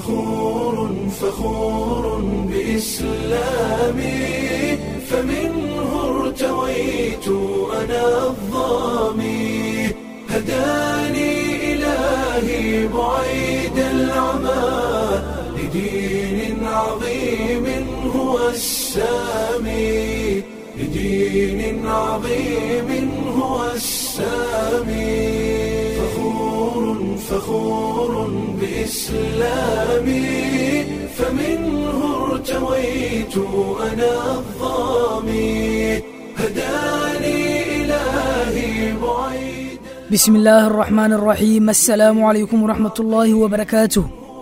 فخور فخور بإسلامي فمنه ارتويت أنا الظامي هداني إلهي بعيد العمى لدين عظيم هو السامي لدين عظيم هو السامي فخور فخور بإسلامي فمنه ارتويت أنا الظامي هداني إلهي بعيد bismi illaahi araxmaan araxiim assalaamu calaykum waraxmat ullaahi wabarakaatuh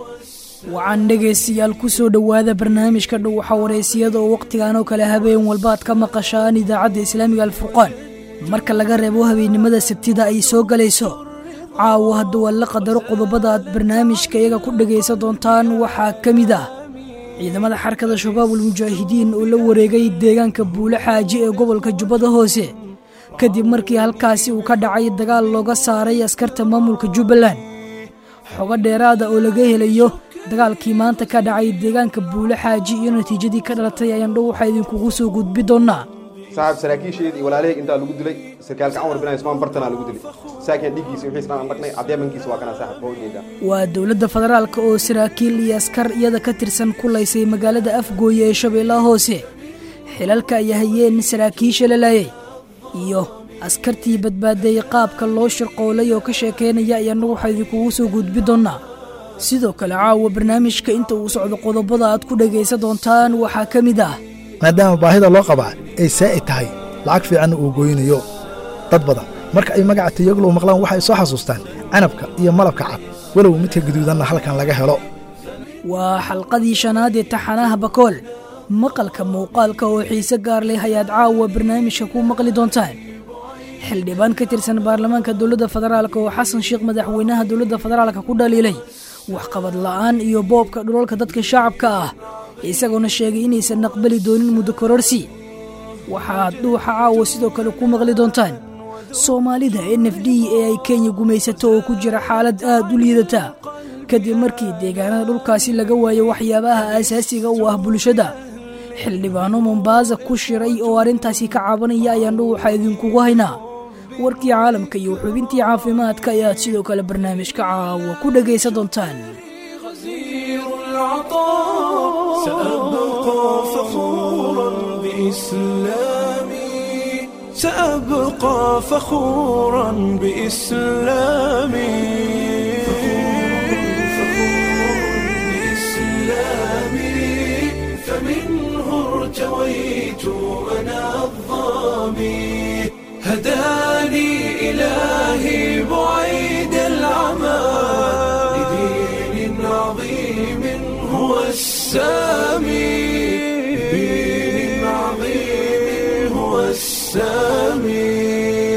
waxaan dhegaystayaal ku soo dhowaada barnaamijka dhowxa wareysiyada oo wakhtigan oo kale habeen walba aad ka maqashaan idaacadda islaamiga alfurqaan marka laga reebo habeennimada sabtida ay soo galayso caawa hadda waa la qadaro qodobada aad barnaamijka iyaga ku dhegaysan doontaan waxaa ka mid ah ciidamada xarakada shabaabul mujaahidiin oo la wareegay deegaanka buule xaaji ee gobolka jubbada hoose kadib markii halkaasi uu ka dhacay dagaal looga saaray askarta maamulka jubbaland xogo dheeraada oo laga helayo dagaalkii maanta ka dhacay deegaanka buule xaaji iyo natiijadii ka dhalatay ayaan dhow waxaa idinkugu soo gudbi doonnaa saaxib saraakiisheedii iyo walaalahayg intaa lagu dilay sarkaalka camar bin ismaan bartanaa lagu dilay saakiin dhiiggiisa wixiis dhan aan dhaqnay caddeemankiisa waa kana saaxib waa ujeedaa waa dowladda federaalka oo saraakiil iyo askar iyada ka tirsan ku laysay magaalada afgooye ee shabeellaha hoose xilalka ay hayeen saraakiisha la laayay iyo askartii badbaaday qaabka loo shirqoolay oo ka sheekaynaya ayaannagu waxaa idinkugu soo gudbi doonnaa sidoo kale caawa barnaamijka inta uu socdo qodobada aad ku dhegaysan doontaan waxaa ka mid ah maadaama baahida loo qabaa ay saa'id tahay lacag fiicanna uu gooynayo dad badan marka ay magaca tayaglow maqlaan waxay soo xasuustaan canabka iyo malabka cad walow midka gaduudanna halkan laga helo waa xalqadii shanaad ee taxanaha bakool maqalka muuqaalka oo xiise gaar leh ayaad caawa barnaamijka ku maqli doontaan xildhibaan ka tirsan baarlamaanka dowladda federaalk oo xasan sheekh madaxweynaha dowladda federaalka ku dhaliilay waxqabad la'aan iyo boobka dhulalka dadka shacabka ah isagoona sheegay inaysan aqbali doonin muddo kororsi waxaad dhuuxa caawa sidoo kale ku maqli doontaan soomaalida n f d ee ay kenya gumaysato oo ku jira xaalad aad u liidata kadib markii deegaanada dhulkaasi laga waayo waxyaabaha aasaasiga u ah bulshada xildhibaano mombaasa ku shiray oo arrintaasi ka cabanaya ayaan dhow waxaa idinkugu haynaa warkii caalamka iyo xubintii caafimaadka ayaad sidoo kale barnaamijka caawa ku dhegaysan doontaan غزير العطاء سأبقى فخورا بإسلامي سأبقى فخورا بإسلامي بإسلامي فمنه ارتويت أنا الظامي هداني إلهي بعيد العمى لدين عظيم هو السامي لدين عظيم هو السامي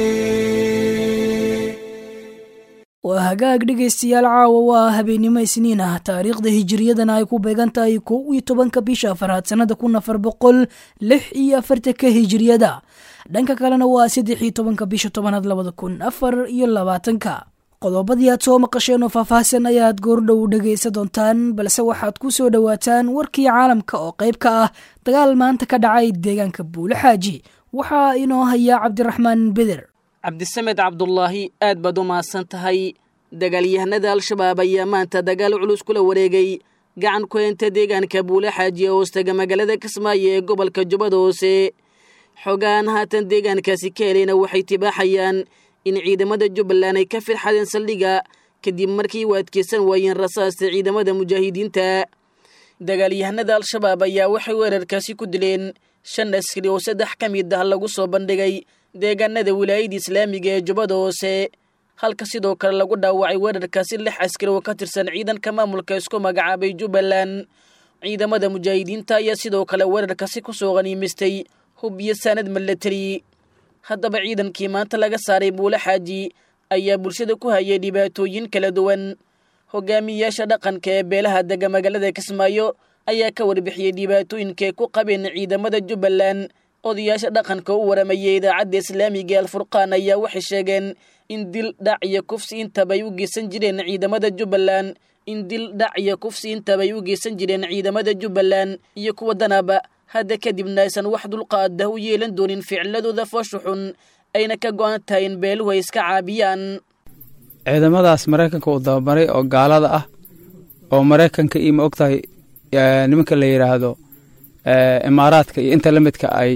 waa hagaag dhegaystayaal caawa waa habeennimo isniin ah taariikhda hijiriyadana ay ku beegan tahay kow iyo tobanka bisha afaraad sannada kun afar boqol lix iyo afartanka hijiriyada dhanka kalena waa saddex iyo tobanka bisha tobanaad labada kun afar iyo labaatanka qodobadii aad soo maqasheen oo faahfaahsan ayaad goordhow dhegaysan doontaan balse waxaad ku soo dhowaataan warkii caalamka oo qayb ka ah dagaal maanta ka dhacay deegaanka buule xaaji waxaa inoo haya cabdiraxmaan beder cabdisamed cabdulaahi aad baad u mahadsan tahay dagaalyahanada al-shabaab ayaa maanta dagaal culus kula wareegay gacan ku heynta deegaanka buule xaaji ee hoostaga magaalada kismaayo ee gobolka jubbada hoose xogaan haatan deegaankaasi ka helayna waxay tibaaxayaan in ciidamada jubbaland ay ka firxadeen saldhiga kadib markii u adkeysan waayeen rasaasta ciidamada mujaahidiinta dagaalyahanada al-shabaab ayaa waxay weerarkaasi ku dileen shan askari oo saddex ka mid ah lagu soo bandhigay deegaanada wilaayada islaamiga ee jubbada hoose halka sidoo kale lagu dhaawacay weerarkaasi lix askari oo ka tirsan ciidanka maamulka isku magacaabay jubbaland ciidamada mujaahidiinta ayaa sidoo kale weerarkaasi ku soo qaniimistay hub iyo saanad milatari haddaba ciidankii maanta laga saaray buule xaaji ayaa bulshada ku hayay dhibaatooyin kala duwan hogaamiyayaasha dhaqanka ee beelaha dega magaalada kismaayo ayaa ka warbixiyey dhibaatooyinkaay ku qabeen ciidamada jubbaland odayaasha dhaqanka u waramayay idaacadda islaamiga ee alfurqaan ayaa waxay sheegeen in dil dhac iyo kufsi intabay u geysan jireen ciidamada jubbaland in dil dhac iyo kufsi intabay u geysan jireen ciidamada jubbaland iyo kuwa danaba hadda kadibna aysan wax dulqaada u yeelan doonin ficiladooda foosha xun ayna ka go-an tahay in beeluhu ay iska caabiyaan ciidamadaas maraykanka uu dababaray oo gaalada ah oo maraykanka iyo ma ogtahay nimanka la yidhaahdo imaaraadka iyo inta la midka ay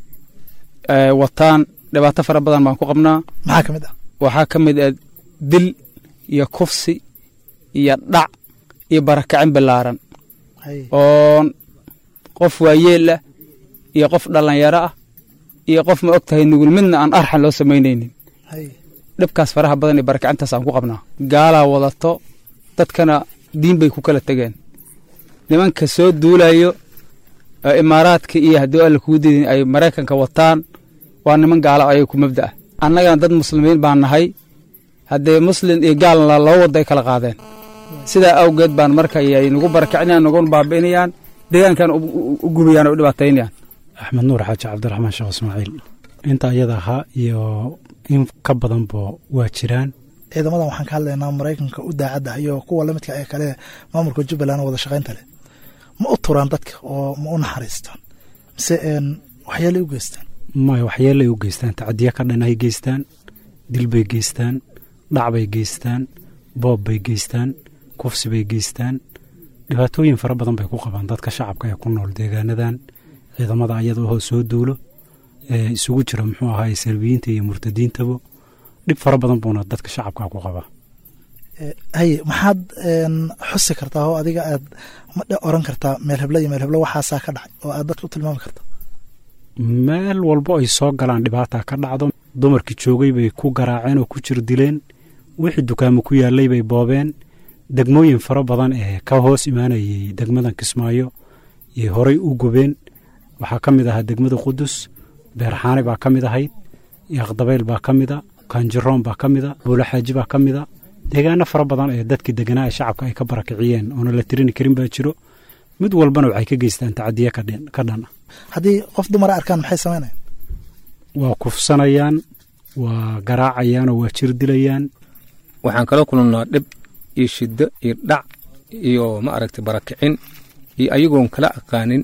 wataan dhibaato fara badan baan ku qabnaa maxaa ka mid ah waxaa ka mid ah dil iyo kufsi iyo dhac iyo barakacin ballaaran oo qof waayeel ah iyo qof dhallinyaro ah iyo qof ma og tahay nugul midna aan arxan loo samaynaynin dhibkaas faraha badan iyo barakacintaas aan ku qabnaa gaalaa wadato dadkana diin bay ku kala tegeen nimanka soo duulayo imaaraadka iyo haddii alla kugu didin ay maraykanka wataan waa niman gaala ayay ku mabda ah annagana dad muslimiin baan nahay haddee muslin iyo gaalna laba wadda ay kala qaadeen sidaa awgeed baan marka ay nagu barakacinayaan naguna baabi'inayaan deegaankan u gubayaan oo u dhibaataynayaan axmed nuur xaaji cabdiraxmaan sheekh ismaaciil inta iyada ahaa iyo in ka badanba waa jiraan ciidamadan waxaan ka hadlaynaa maraykanka u daacadda iyo kuwa lamidka ee kale maamulka jubbaland wada shaqaynta leh ma u turaan dadka oo ma u naxariistaan mise waxyeelay u geystaan maya waxyeelay u geystaan tacadiya ka dhan ay geystaan dil bay geystaan dhac bay geystaan boob bay geystaan kufsi bay geystaan dhibaatooyin fara badan bay ku qabaan dadka shacabka ee ku nool deegaanadan ciidamada ayada oo soo duulo ee isugu jira muxuu ahaay salbiyiinta iyo murtadiintaba dhib fara badan buuna dadka shacabka ku qabaa haye maxaad xusi kartaa oo adiga aad oran kartaa meel heblo iyo meel heblo waxaasaa ka dhacay oo aad dadka u tilmaami karta meel walbo ay soo galaan dhibaata ka dhacdo dumarkii joogay bay ku garaaceen oo ku jir dileen wixii dukaamo ku yaalay bay boobeen degmooyin fara badan ee ka hoos imaanayay degmadan kismaayo iyo horey u gubeen waxaa ka mid ahaa degmada qudus beerxaani baa ka mid ahayd yaaqdabayl baa ka mida kaanjiroon baa ka mida buulaxaaji baa ka mida deegaano fara badan ee dadkii deganaa ee shacabka ay ka barakiciyeen oona la tirini karin baa jiro mid walbana waxay ka geystaan tacadiye ka dhan ah haddii qof dumara arkaan maxay samaynayan waa kufsanayaan waa garaacayaan oo waa jir dilayaan waxaan kala kulannaa dhib iyo shiddo iyo dhac iyo ma aragtay barakicin iyo ayagoon kala aqaanin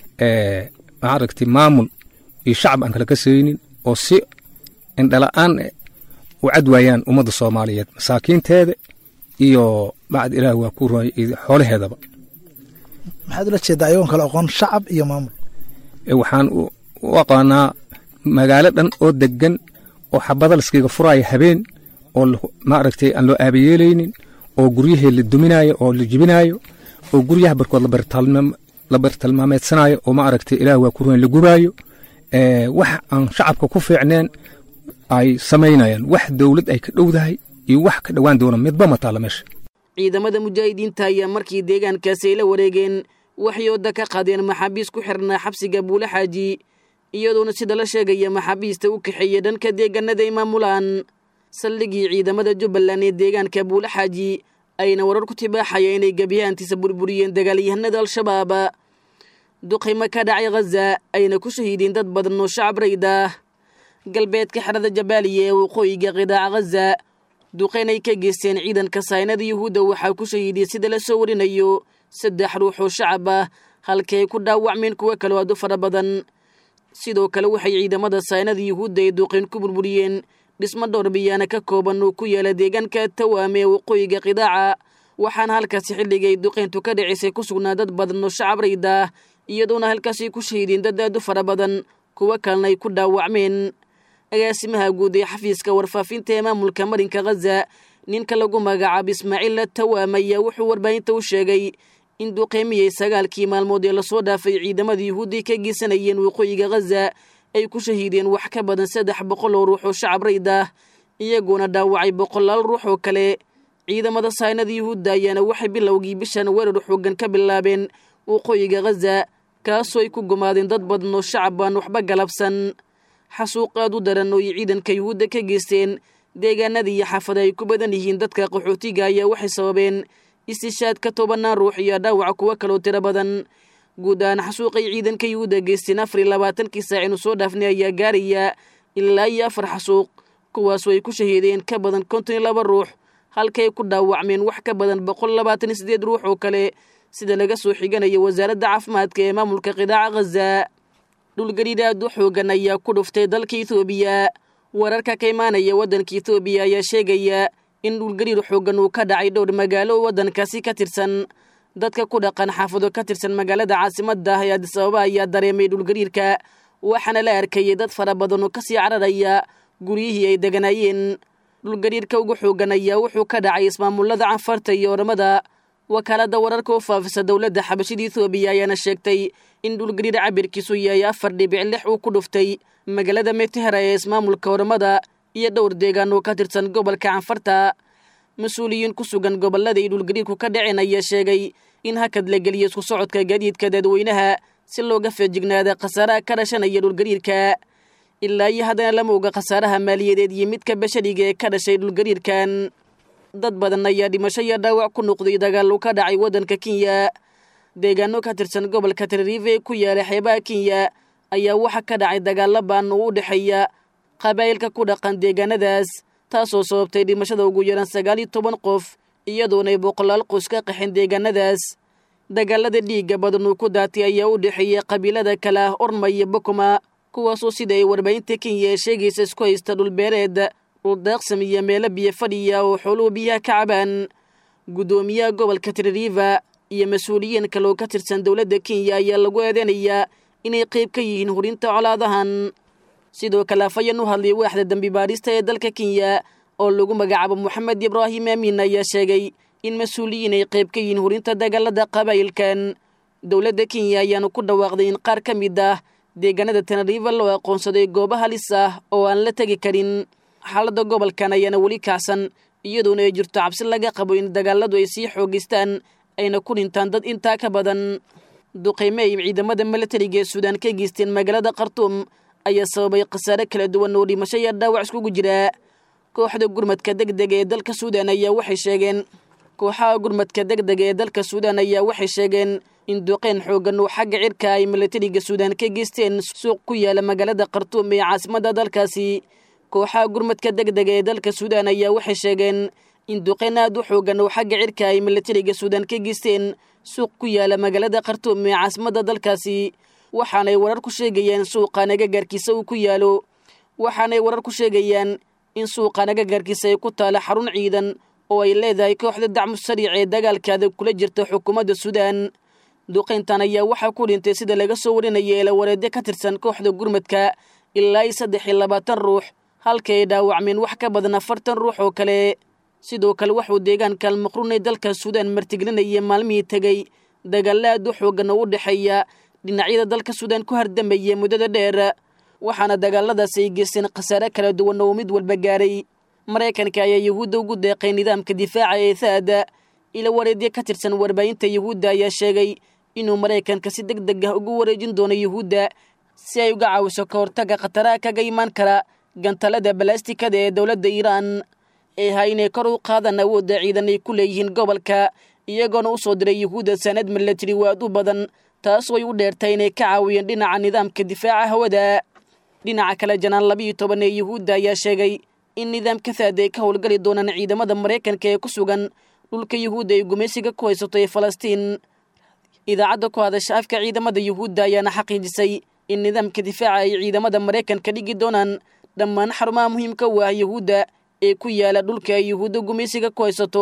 ma aragtay maamul iyo shacab aan kala kasaynin oo si indhala'aan u cadwaayaan ummadda soomaaliyeed masaakiinteeda iyo bacd ilaah waa ku roy xoolaheedaba maxaad ula jeedaa ayagoon kala aqoon shacab iyo maamul waxaan u aqaanaa magaalo dhan oo degan oo xabada laskiga furaayo habeen oo ma aragtay aan loo aabayeelaynin oo guryahee la duminaayo oo la jibinaayo oo guryaha barkood la bartilmaameedsanaayo oo ma aragtay ilaah waa ku royn la gubaayo wax aan shacabka ku fiicneen ay samaynayaan wax dowlad ay ka dhowdahay iyo wax ka dhowaan doona midba ma taalla meesha ciidamada mujaahidiinta ayaa markii deegaankaasi ay la wareegeen waxay ooda ka qaadeen maxaabiis ku xirnaa xabsiga buule xaaji iyadoona sida la sheegaya maxaabiista u kaxeeya dhanka deegaanada ay maamulaan saldhigii ciidamada jubbaland ee deegaanka buule xaaji ayna warar ku tibaaxaya inay gebiyahantiisa burburiyeen dagaalyahanada al-shabaab duqaymo ka dhacay khaza ayna ku shahiideen dad badan oo shacab rayda galbeedka xerada jabaaliya ee waqooyiga qidaaca khaza duqayn ay ka geysteen ciidanka saynada yuhuudda waxaa ku shahiidiyey sida la soo warinayo saddex ruux oo shacab ah halkii ay ku dhaawacmeen kuwo kaloo aad u fara badan sidoo kale waxay ciidamada saynada yuhuudda ay duqayn ku burburiyeen dhismo dhowr biyaana ka kooban oo ku yaala deegaanka tawaame ee waqooyiga qidaaca waxaana halkaasi xilligay duqayntu ka dhicisay ku sugnaa dad badan oo shacab rayda iyadoona halkaasi ku shahiideen dad aad u fara badan kuwo kalena ay ku dhaawacmeen agaasimaha guud ee xafiiska warfaafinta ee maamulka marinka khaza ninka lagu magacaabo ismaaciil tawaam ayaa wuxuu warbaahinta u sheegay in duqeymiyey sagaalkii maalmood ee lasoo dhaafay ciidamada yuhuudday ka geysanayeen waqooyiga khaza ay ku shahiideen wax ka badan saddex boqol oo ruux oo shacab rayd ah iyagoona dhaawacay boqolaal ruux oo kale ciidamada saynada yuhuudda ayaana waxay bilowgii bishan weerar xoogan ka bilaabeen waqooyiga khaza kaasoo ay ku gumaadeen dad badan oo shacab aan waxba galabsan xasuuq aad u daran oo ay ciidanka yuhuudda ka geysteen deegaanada iyo xaafada ay ku badan yihiin dadka qaxootiga ayaa waxay sababeen istishaadka tobanaan ruux iyo dhaawaca kuwo kaloo tiro badan guud ahaan xasuuqay ciidanka yuhuudda geysteen afar iyo labaatankii saacinu soo dhaafnay ayaa gaaraya ilaa iyo afar xasuuq kuwaasoo ay ku shahiideen ka badan konton iyo laba ruux halkay ku dhaawacmeen wax ka badan boqol labaatan iyo siddeed ruux oo kale sida laga soo xiganayo wasaaradda caafimaadka ee maamulka qidaaca khaza dhulgariir aad u xoogan ayaa ku dhuftay dalka ethoobiya wararka ka imaanaya waddanka ethoobiya ayaa sheegaya in dhulgariir xoogan uu ka dhacay dhowr magaalo waddankaasi ka tirsan dadka ku dhaqan xaafado ka tirsan magaalada caasimadda ah ee adis ababa ayaa dareemay dhulgariirka waxaana la arkayay dad fara badan oo kasii cararaya guryihii ay deganaayeen dhulgariirka ugu xoogan ayaa wuxuu ka dhacay ismaamullada canfarta iyo oramada wakaaladda wararka u faafisa dowladda xabashida ethoobiya ayaana sheegtay in dhulgariir cabirkiisu yahay afar dhibic lix uu ku dhuftay magaalada metehera ee ismaamulka oramada iyo dhowr deegaan oo ka tirsan gobolka canfarta mas-uuliyiin ku sugan gobollada ay dhulgariirku ka dhaceen ayaa sheegay in hakad la geliyo isku socodka gaadiidka dadweynaha si looga feejignaada khasaaraha ka dhashanaya dhulgariirka ilaa iyo haddana lama oga khasaaraha maaliyadeed iyo midka bashariga ee ka dhashay dhulgariirkan dad badan ayaa dhimasho iyo dhaawac ku noqday dagaalu ka dhacay waddanka kenya deegaano ka tirsan gobolka tenerife ee ku yaala xeebaha kenya ayaa waxa ka dhacay dagaalla baan oo u dhexeeya qabaa'ilka ku dhaqan deegaanadaas taasoo sababtay dhimashada ugu yaran sagaal iyo toban qof iyadoonay boqolaal qoys ka qaxeen deegaanadaas dagaalada dhiigga badan uu ku daatay ayaa u dhexeeyey qabiilada kale ah orma iyo bokoma kuwaasoo sida ay warbaahinta kenya ee sheegaysa isku haysta dhulbeereed dhuldaaqsam iyo meelo biyo fadhiya oo xooluhu biyaha ka cabaan guddoomiyaha gobolka teneriva iyo mas-uuliyiin kale oo ka tirsan dowladda kenya ayaa lagu eedeynayaa inay qayb ka yihiin hurinta colaadahan sidoo kale afayeen u hadlay waaxda dembi baadhista ee dalka kenya oo lagu magacaabo moxamed ibraahim aamin ayaa sheegay in mas-uuliyiin ay qayb ka yihiin hurinta dagaalada qabaa'ilkan dowladda kenya ayaana ku dhawaaqday in qaar ka mid ah deegaanada teneriva loo aqoonsaday goobo halis ah oo aan la tegi karin xaaladda gobolkan ayaana weli kacsan iyadoona ay jirto cabsi laga qabo in dagaaladu ay sii xoogeystaan ayna ku dhintaan dad intaa ka badan duqeyme ay ciidamada milatariga ee suudaan ka geysteen magaalada khartuum ayaa sababay khasaare kala duwan oo dhimasho iyo dhaawac iskugu jira kooxda gurmadka degdega ee dalka suudaan ayaa waxay sheegeen kooxaha gurmadka degdega ee dalka suudaan ayaa waxay sheegeen in duqeyn xoogan oo xagga cirka ay milatariga suudaan ka geysteen suuq ku yaala magaalada khartuum ee caasimadda dalkaasi kooxaha gurmadka degdega ee dalka suudaan ayaa waxay sheegeen in duqeyn aad u xoogan oo xagga cirka ay milatariga suudaan ka geysteen suuq ku yaala magaalada khartuum ee caasimadda dalkaasi waxaanay warar ku sheegayaan suuqan agagaarkiisa uu ku yaalo waxaanay warar ku sheegayaan in suuqan agagaarkiisa ay ku taala xarun ciidan oo ay leedahay kooxda dacmu sariic ee dagaalkaada kula jirta xukuumadda suudaan duqayntan ayaa waxaa ku dhintay sida laga soo warinaya eelawareedyo ka tirsan kooxda gurmadka ilaa iyo saddex iyo labaatan ruux halka ay dhaawacmeen wax ka badan afartan ruux oo kale sidoo kale waxuu deegaanka almaqruun ee dalka suudaan martiglinaya maalmihii tegey dagaalla aad u xoogan oo u dhexeeya dhinacyada dalka suudaan ku hardamaya muddada dheer waxaana dagaaladaas ay geysteen khasaare kala duwan oo mid walba gaaray maraykanka ayaa yuhuudda ugu deeqay nidaamka difaaca ee thaada ila wareedyo ka tirsan warbaahinta yuhuudda ayaa sheegay inuu maraykanka si deg deg ah ugu wareejin doono yuhuudda si ay uga caawiso ka hortagga khataraha kaga imaan kara gantalada balastikada ee dowladda iiraan ee ha inay kor u qaadaan awoodda ciidan ay ku leeyihiin gobolka iyagoona u soo diray yuhuudda sanad milatari waad u badan taasoo ay u dheertay inay ka caawiyeen dhinaca nidaamka difaaca hawada dhinaca kale janaan labiiyo toban ee yuhuudda ayaa sheegay in nidaamka thaad ay ka howlgali doonaan ciidamada maraykanka ee ku sugan dhulka yuhuudda ay gumaysiga ku haysato ee falastiin idaacadda ku hadasha afka ciidamada yuhuudda ayaana xaqiijisay in nidaamka difaaca ay ciidamada maraykanka dhigi doonaan dhammaan xarumaha muhiimka u ah yuhuudda ee ku yaala dhulka ay yuhuudda gumaysiga ku haysato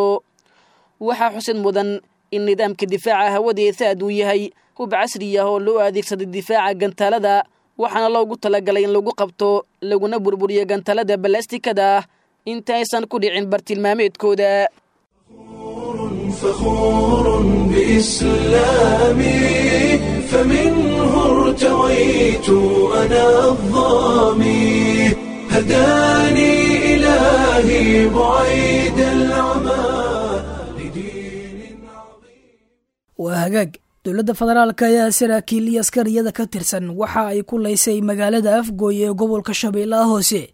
waxaa xusid mudan in nidaamka difaaca hawada ee thaad uu yahay hub casri ah oo loo adeegsaday difaaca gantaalada waxaana loogu talagalay in lagu qabto laguna burburiyo gantaalada balastikada ah inta aysan ku dhicin bartilmaameedkooda فخور بإسلامي فمنه ارتويت أنا الظامي هداني إلهي بعيد العمى لدين عظيم waa hagaag dowladda federaalka ayaa saraakiil iyo askariyada ka tirsan waxa ay ku laysay magaalada afgooy ee gobolka shabeellaha hoose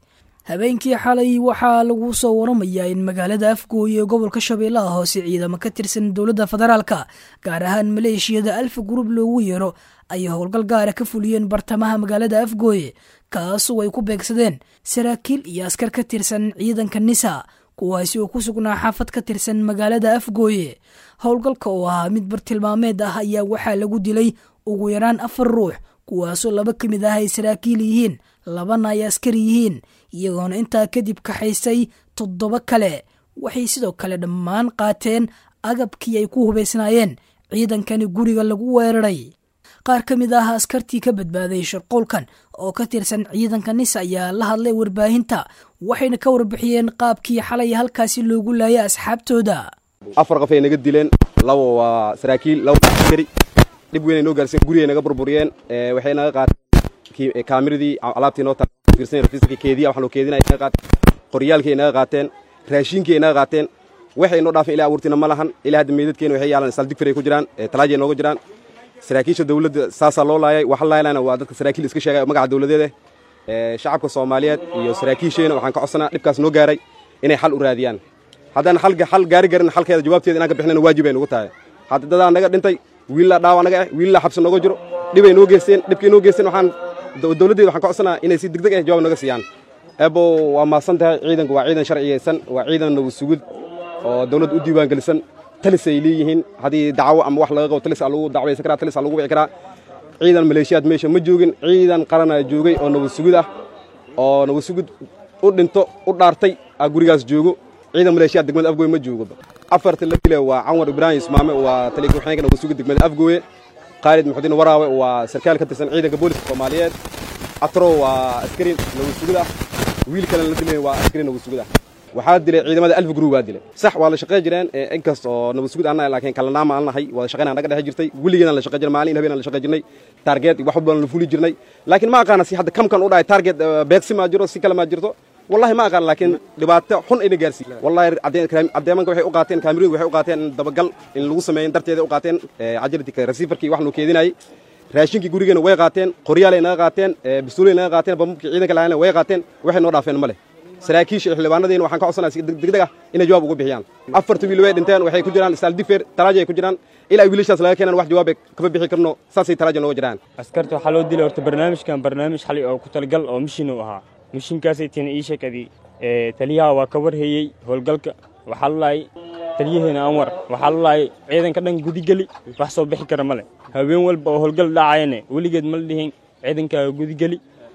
habeenkii xalay waxaa lagu soo waramayaa in magaalada afgooye ee gobolka shabeellaha hoose ciidamo ka tirsan dowladda federaalka gaar ahaan maleeshiyada alfa gurub loogu yeero ay howlgal gaara ka fuliyeen bartamaha magaalada afgooye kaasoo ay ku beegsadeen saraakiil iyo askar ka tirsan ciidanka nisa kuwaasi oo ku sugnaa xaafad ka tirsan magaalada afgooye howlgalka oo ahaa mid bartilmaameed ah ayaa waxaa lagu dilay ugu yaraan afar ruux kuwaasoo laba ka mid ah ay saraakiil yihiin labana ay askari yihiin iyagoona intaa kadib kaxaysay toddoba kale waxay sidoo kale dhammaan qaateen agabkii ay ku hubaysnaayeen ciidankani guriga lagu weeraray qaar ka mid ah askartii ka badbaaday sharqoolkan oo ka tirsan ciidanka nis ayaa la hadlay warbaahinta waxayna ka warbixiyeen qaabkii xalay halkaasi loogu laayay asxaabtooda afar qof ay naga dileen labo waa saraakiil labo askari dhib weyn ay noo gaarsiin gurigay naga burburiyeen waxay naga qaateen kaamiradii alaabtii noo tafiirsan keediya waxaa loo keedinaya naga qaateen qoryaalkii ay naga qaateen raashinkii ay naga qaateen waxay noo dhaafeen ilaa abuurtiina ma lahan ilaa hadda meydadkeena waxay yaalaan saldigfir ay ku jiraan talaaji ay nooga jiraan saraakiisha dowladda saasaa loo laayay waxa laayana waa dadka saraakiil iska sheegay magaca dowladeed eh shacabka soomaaliyeed iyo saraakiisheena waxaan ka codsanaa dhibkaas noo gaaray inay xal u raadiyaan haddaan xal gaari garin xalkeeda jawaabteeda inaan ka bixinana waajib ay nugu tahay hadda dadaa naga dhintay wiillaa dhaawa naga ah wiillaa xabsi nooga jiro dhibay noo geysteen dhibkay noo geysteen waxaan dowladdeeda waxaan ka codsanaa inay si degdeg ah jawaab naga siiyaan ebo waa mahadsan tahay ciidanku waa ciidan sharciyeysan waa ciidan nagu sugid oo dowladda u diiwaangelisan talis ay leeyihiin haddii dacwo ama wax laga qabo talis aa lagu dacwaysan karaa talis aa lagu wici karaa ciidan maleeshiyaad meesha ma joogin ciidan qaranaa joogay oo nabad sugid ah oo nabad sugid u dhinto u dhaartay aa gurigaas joogo ciidan maleeshiyaad degmada afgooye ma joogo afarta la dile waa canwar ibraahim ismaame waa taliya ku-xigeenka nabad sugid degmada afgooye khaalid muxudiin waraawe waa sarkaal ka tirsan ciidanka booliska soomaaliyeed atro waa askari nabad sugid ah wiil kalena la dilayn waa askari nabad sugid ah waxaa dilay ciidamada alfa group baa dilay sax waa la shaqayn jireen inkast oo nabad sugid annahay laakiin kalanaama aan nahay wada shaqayn aan naga dhex jirtay weligeedaan la shaqayn jirnay maalin habeen aan la shaqayn jirnay target wax walba la fuli jirnay laakiin ma aqaana si hadda kamkan u dhahay target beegsi ma jiro si kale ma jirto wallahi ma aqaan laakiin dhibaato xun ayna gaarsiin wallahi caddeemanka waxay u qaateen kaamiradu waxay u qaateen dabagal in lagu sameeyin darteeda u qaateen cajalati receiverkii wax loo keedinayay raashinkii gurigeena way qaateen qoryaalay naga qaateen bistuulay naga qaateen bambabkii ciidanka lahaana way qaateen waxay noo dhaafeen ma leh saraakiisha xildhibaanadeena waxaan ka codsanaya si degdeg ah inay jawaab uga bixiyaan afarta wiil way dhinteen waxay ku jiraan saaldifer talaaji ay ku jiraan ilaa ay wiilashaas laga keenan wax jawaab kama bixi karno saasay talaaji nooga jiraan askarta waxaa loo dilay horta barnaamijkan barnaamij xali oo ku talagal oo mishin uu ahaa mishinkaasay tina ii sheekadii taliyaha waa ka warheyey howlgalka waxaa lalaayay taliyaheena anwar waxaa lalaayay ciidanka dhan gudigeli wax soo bixi kara male haween walba oo howlgal dhacayane weligeed mala dhihin ciidankaaga gudigeli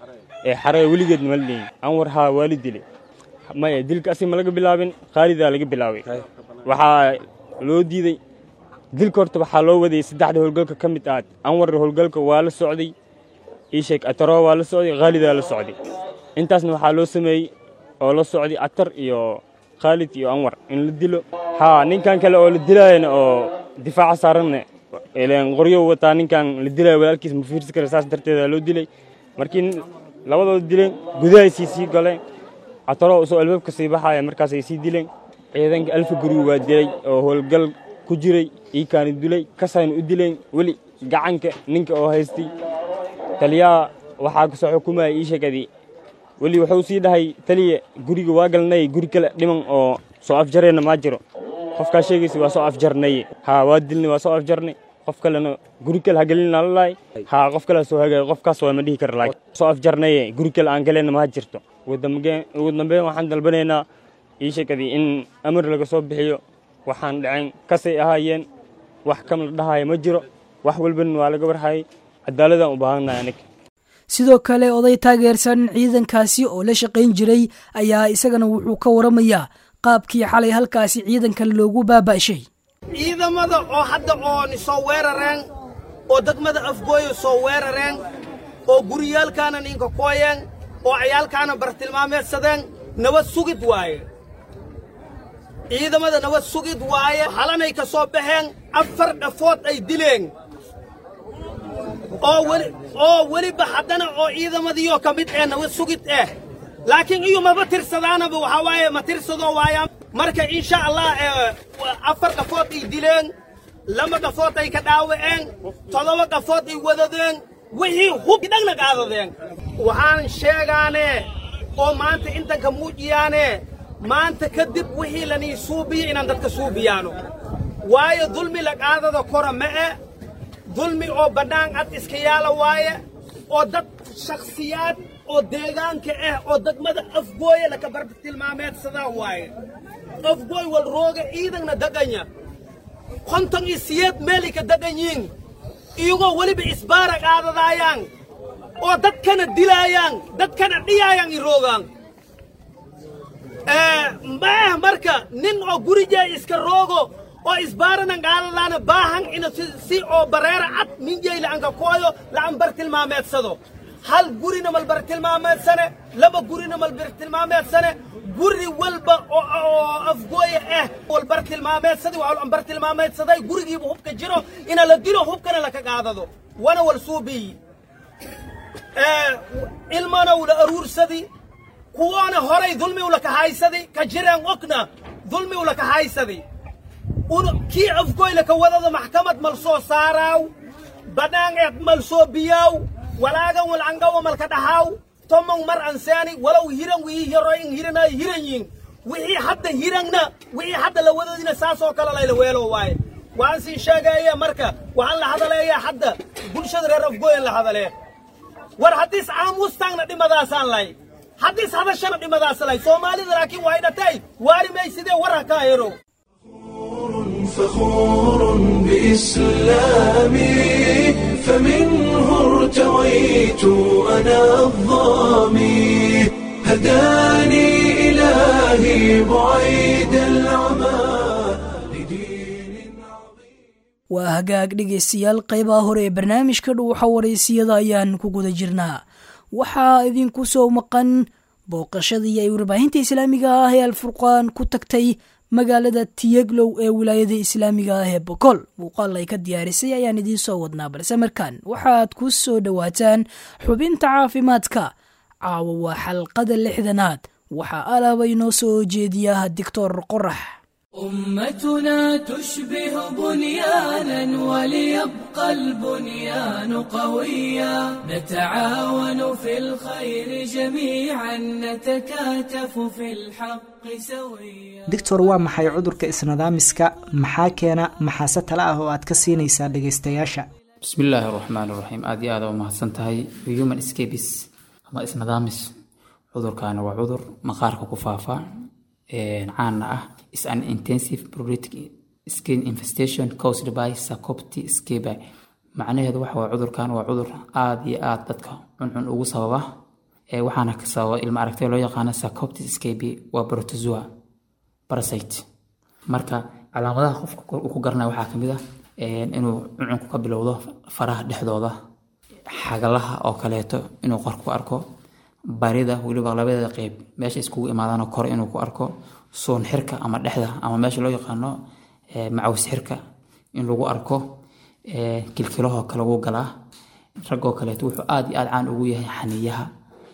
ee xaree weligeed mala dhihin anwar haa waa la dilay maya dilka asi ma laga bilaabin khaalidaa laga bilaabay waxaa loo diiday dilka horta waxaa loo wadayay saddexda howlgalka ka mid aad anwar howlgalka waa la socday iisheeg ataro waa la socday khaalidaa la socday intaasna waxaa loo sameeyey oo la socday atar iyo khaalid iyo anwar in la dilo haa ninkan kale oo la dilaayana oo difaaca saaranna ileen qoryo wataa ninkan la dilaayo walaalkiis ma fiirsi kara saas darteeda loo dilay markii labadooda dileen gudahaysii sii galeen cataro usoo albaabka sii baxaya markaasay sii dileen ciidanka alfa guri waa dilay oo howlgal ku jiray iikaani dilay kasayna u dileen weli gacanka ninka oo haystay taliyaha waxaa kasoo xukumaya ii sheekadii weli wuxuu sii dhahay taliya guriga waa galnay guri kale dhiman oo soo afjarayna maa jiro qofkaa sheegaysa waa soo afjarnaye haa waa dilnay waa soo afjarnay qof kalena guri kale ha gelina lalaay haa qof kale soo hagaay qofkaas waa ma dhihi kara laakiin soo afjarnaye guri kale aan galena ma jirto ugu dambeyn waxaan dalbanaynaa ii sheekadii in amar laga soo bixiyo waxaan dhacayn kasay ahaayeen wax kam la dhahaya ma jiro wax walbana waa laga warhayay cadaaladaan u baahannahay aniga sidoo kale oday taageersan ciidankaasi oo la shaqayn jiray ayaa isagana wuxuu ka waramayaa qaabkii xalay halkaasi ciidankan loogu baaba'shay ciidamada oo hadda ooni soo weerareen oo degmada afgooyo soo weerareen oo guryaalkaana ninka kooyeen oo ciyaalkaana bartilmaameedsadeen nabad sugid waaye ciidamada nabad sugid waaye halanay ka soo baxeen afar dhafood ay dileen oo weli oo weliba haddana oo ciidamadiioo ka mid eh nabad sugid eh laakiin iyo maba tirsadaanaba waxaa waaye ma tirsado waayaan marka insha allah afar dhafood ay dileen laba dhafood ay ka dhaawaceen toddoba dhafood ay wadadeen wixii hub dhagna qaadadeen waxaan sheegaane oo maanta intanka muujiyaane maanta kadib wixii lanii suubiyo inaan dadka suubiyaano waayo dulmi la qaadada kora ma'e dulmi oo bannaan cad iska yaala waaye oo dad shakhsiyaad oo deegaanka ah oo degmada afgooye laka bartilmaameedsadaa waaye afgooy wal rooga ciidanna daganya konton iyo siyeed meelay ka dagan yiin iyagoo weliba isbaara qaadadaayaan oo dadkana dilaayaan dadkana dhiyaayaan i roogaan ma ah marka nin oo gurijee iska roogo oo isbaaranan qaadadaana baahan ina si oo bareera cad minjey la'anka kooyo la'an bartilmaameedsado hal gurina mal bartilmaameedsane laba gurina mal bartilmaameedsane guri walba oo afgooye ah wal bartilmaameedsaday waa bartilmaameedsaday gurigiiba hubka jiro ina la dilo hubkana laka qaadado wana wal suubiyi ilmana ula aruursadi kuwoona horay dulmi ulaka haysadi ka jireen ogna dulmi ulaka haysadi kii afgooy laka wadada maxkamad mal soo saaraaw badhaan eed mal soo biyaaw walaagan walcangawa malka dhaxaaw tomong mar ansaani walow hiran wii yaro in hiranay hiran yin wixii hadda hirangna wixii hadda la wadadina saasoo kale layla weelo waaye waan sii sheegaya marka waxaan la hadaleeyaa hadda bulshada reer afgooyan la hadalee war haddiis aamuustaangna dhimadaasaan lay haddiis hadashana dhimadaas lay soomaalida laakiin waa idhatay waari may sidee war ha kaa hero فخور بإسلامي فمنه ارتويت أنا الظامي هداني إلهي بعيد العمى waa hagaag dhegaystayaal qaybaha hore ee barnaamijka dhuuxa waraysiyada ayaan ku guda jirnaa waxaa idinku soo maqan booqashadii ay warbaahinta islaamiga ah ee alfurqaan ku tagtay magaalada tiyeglow ee wilaayada islaamiga ah ee bokool muuqaal ay ka diyaarisay ayaan idiin soo wadnaa balse markaan waxaad ku soo dhowaataan xubinta caafimaadka caawa waa xalqada lixdanaad waxaa alaaba inoo soo jeediyaa doctor qorax أمتنا تشبه بنيانا وليبقى البنيان قويا نتعاون في الخير جميعا نتكاتف في الحق سويا doctor waa maxay cudurka isnadaamiska maxaa keena maxaase tale ah oo aad ka siinaysaa dhegaystayaasha bismillaahi raxmaan raxiim aad iyo aad u mahadsan tahay human scabis ama isnadaamis cudurkaani waa cudur maqaarka ku faafa caana ah is an intensive pruritic skin infestation caused by sarcopti scabi macnaheedu waxa waa cudurkan waa cudur aad iyo aad dadka cuncun ugu sababa waxaana ka sababa ilma aragtay loo yaqaano sarcopti scabi waa protozoa parasite marka calaamadaha qofka uu ku garanaya waxaa kamid ah inuu cuncunku ka bilowdo faraha dhexdooda xagalaha oo kaleeto inuu qor ku arko barida weliba labadeeda qeyb meesha iskugu imaadaanoo kore inuu ku arko suun xirka ama dhexda ama meesha loo yaqaano macaws xirka in lagu arko kilkilahoo kale wuu galaa raggoo kaleeto wuxuu aad iyo aad caan ugu yahay xaniyaha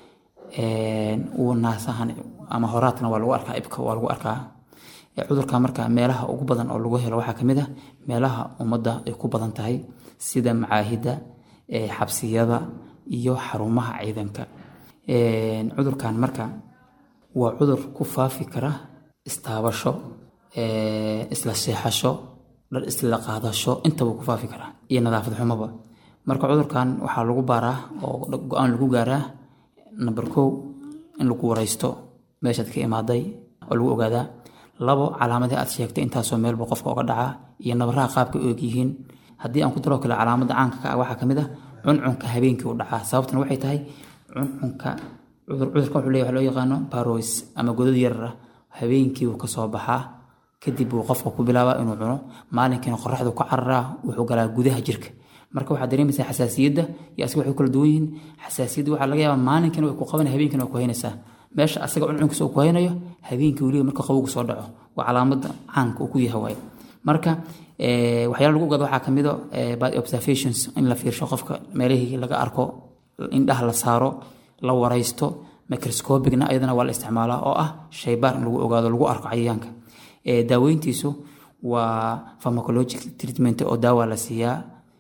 uu naasahan ama horaadkana waa lagu arkaa ibka waa lagu arkaa cudurka marka meelaha ugu badan oo lagu helo waxaa kamid ah meelaha ummadda ay ku badan tahay sida macaahida xabsiyada iyo xarumaha ciidanka cudurkan marka waa cudur ku faafi kara istaabasho isla seexasho dhar isla qaadasho intaba ku faafi kara iyo nadaafad xumaba marka cudurkan waxaa lagu baaraa oo go-aan lagu gaaraa number kow in lagu wareysto meeshaad ka imaaday oo lagu ogaadaa labo calaamadii aad sheegtay intaasoo meelba qofka oga dhacaa iyo nabaraha qaabka og yihiin haddii aan ku daroo kale calaamada caanka ka ah waxaa kamid ah cuncunka habeenkii u dhacaa sababtuna waxay tahay cuncunka cudurka wuxuu leeyahay loo yaqaano barois ama godad yarar ah habeenkii wuu kasoo baxaa kadib wuu qofka ku bilaabaa inuu cuno maalinkiina qoraxdu ku cararaa wuxuu galaa gudaha jirka marka waxaad dareemaysaa xasaasiyadda iyo asiga waxay kala duwan yihiin xasaasiyadda waxaa laga yaabaa maalinkiina way ku qabanaya habeenkiina way ku haynaysaa meesha asaga cuncunkiisa uu ku haynayo habeenkii weliba marka qabowgu soo dhaco waa calaamada caanka uu ku yahay waaye marka waxyaala lagu ogaado waxaa kamid a by observations in la fiirsho qofka meelihii laga arko indhaha la saaro la waraysto microscopicna ayadana waa la isticmaalaa oo ah shaybaar in lagu ogaado lagu arko cayayaanka daaweyntiisu waa pharmacologic treatment oo daawa la siiyaa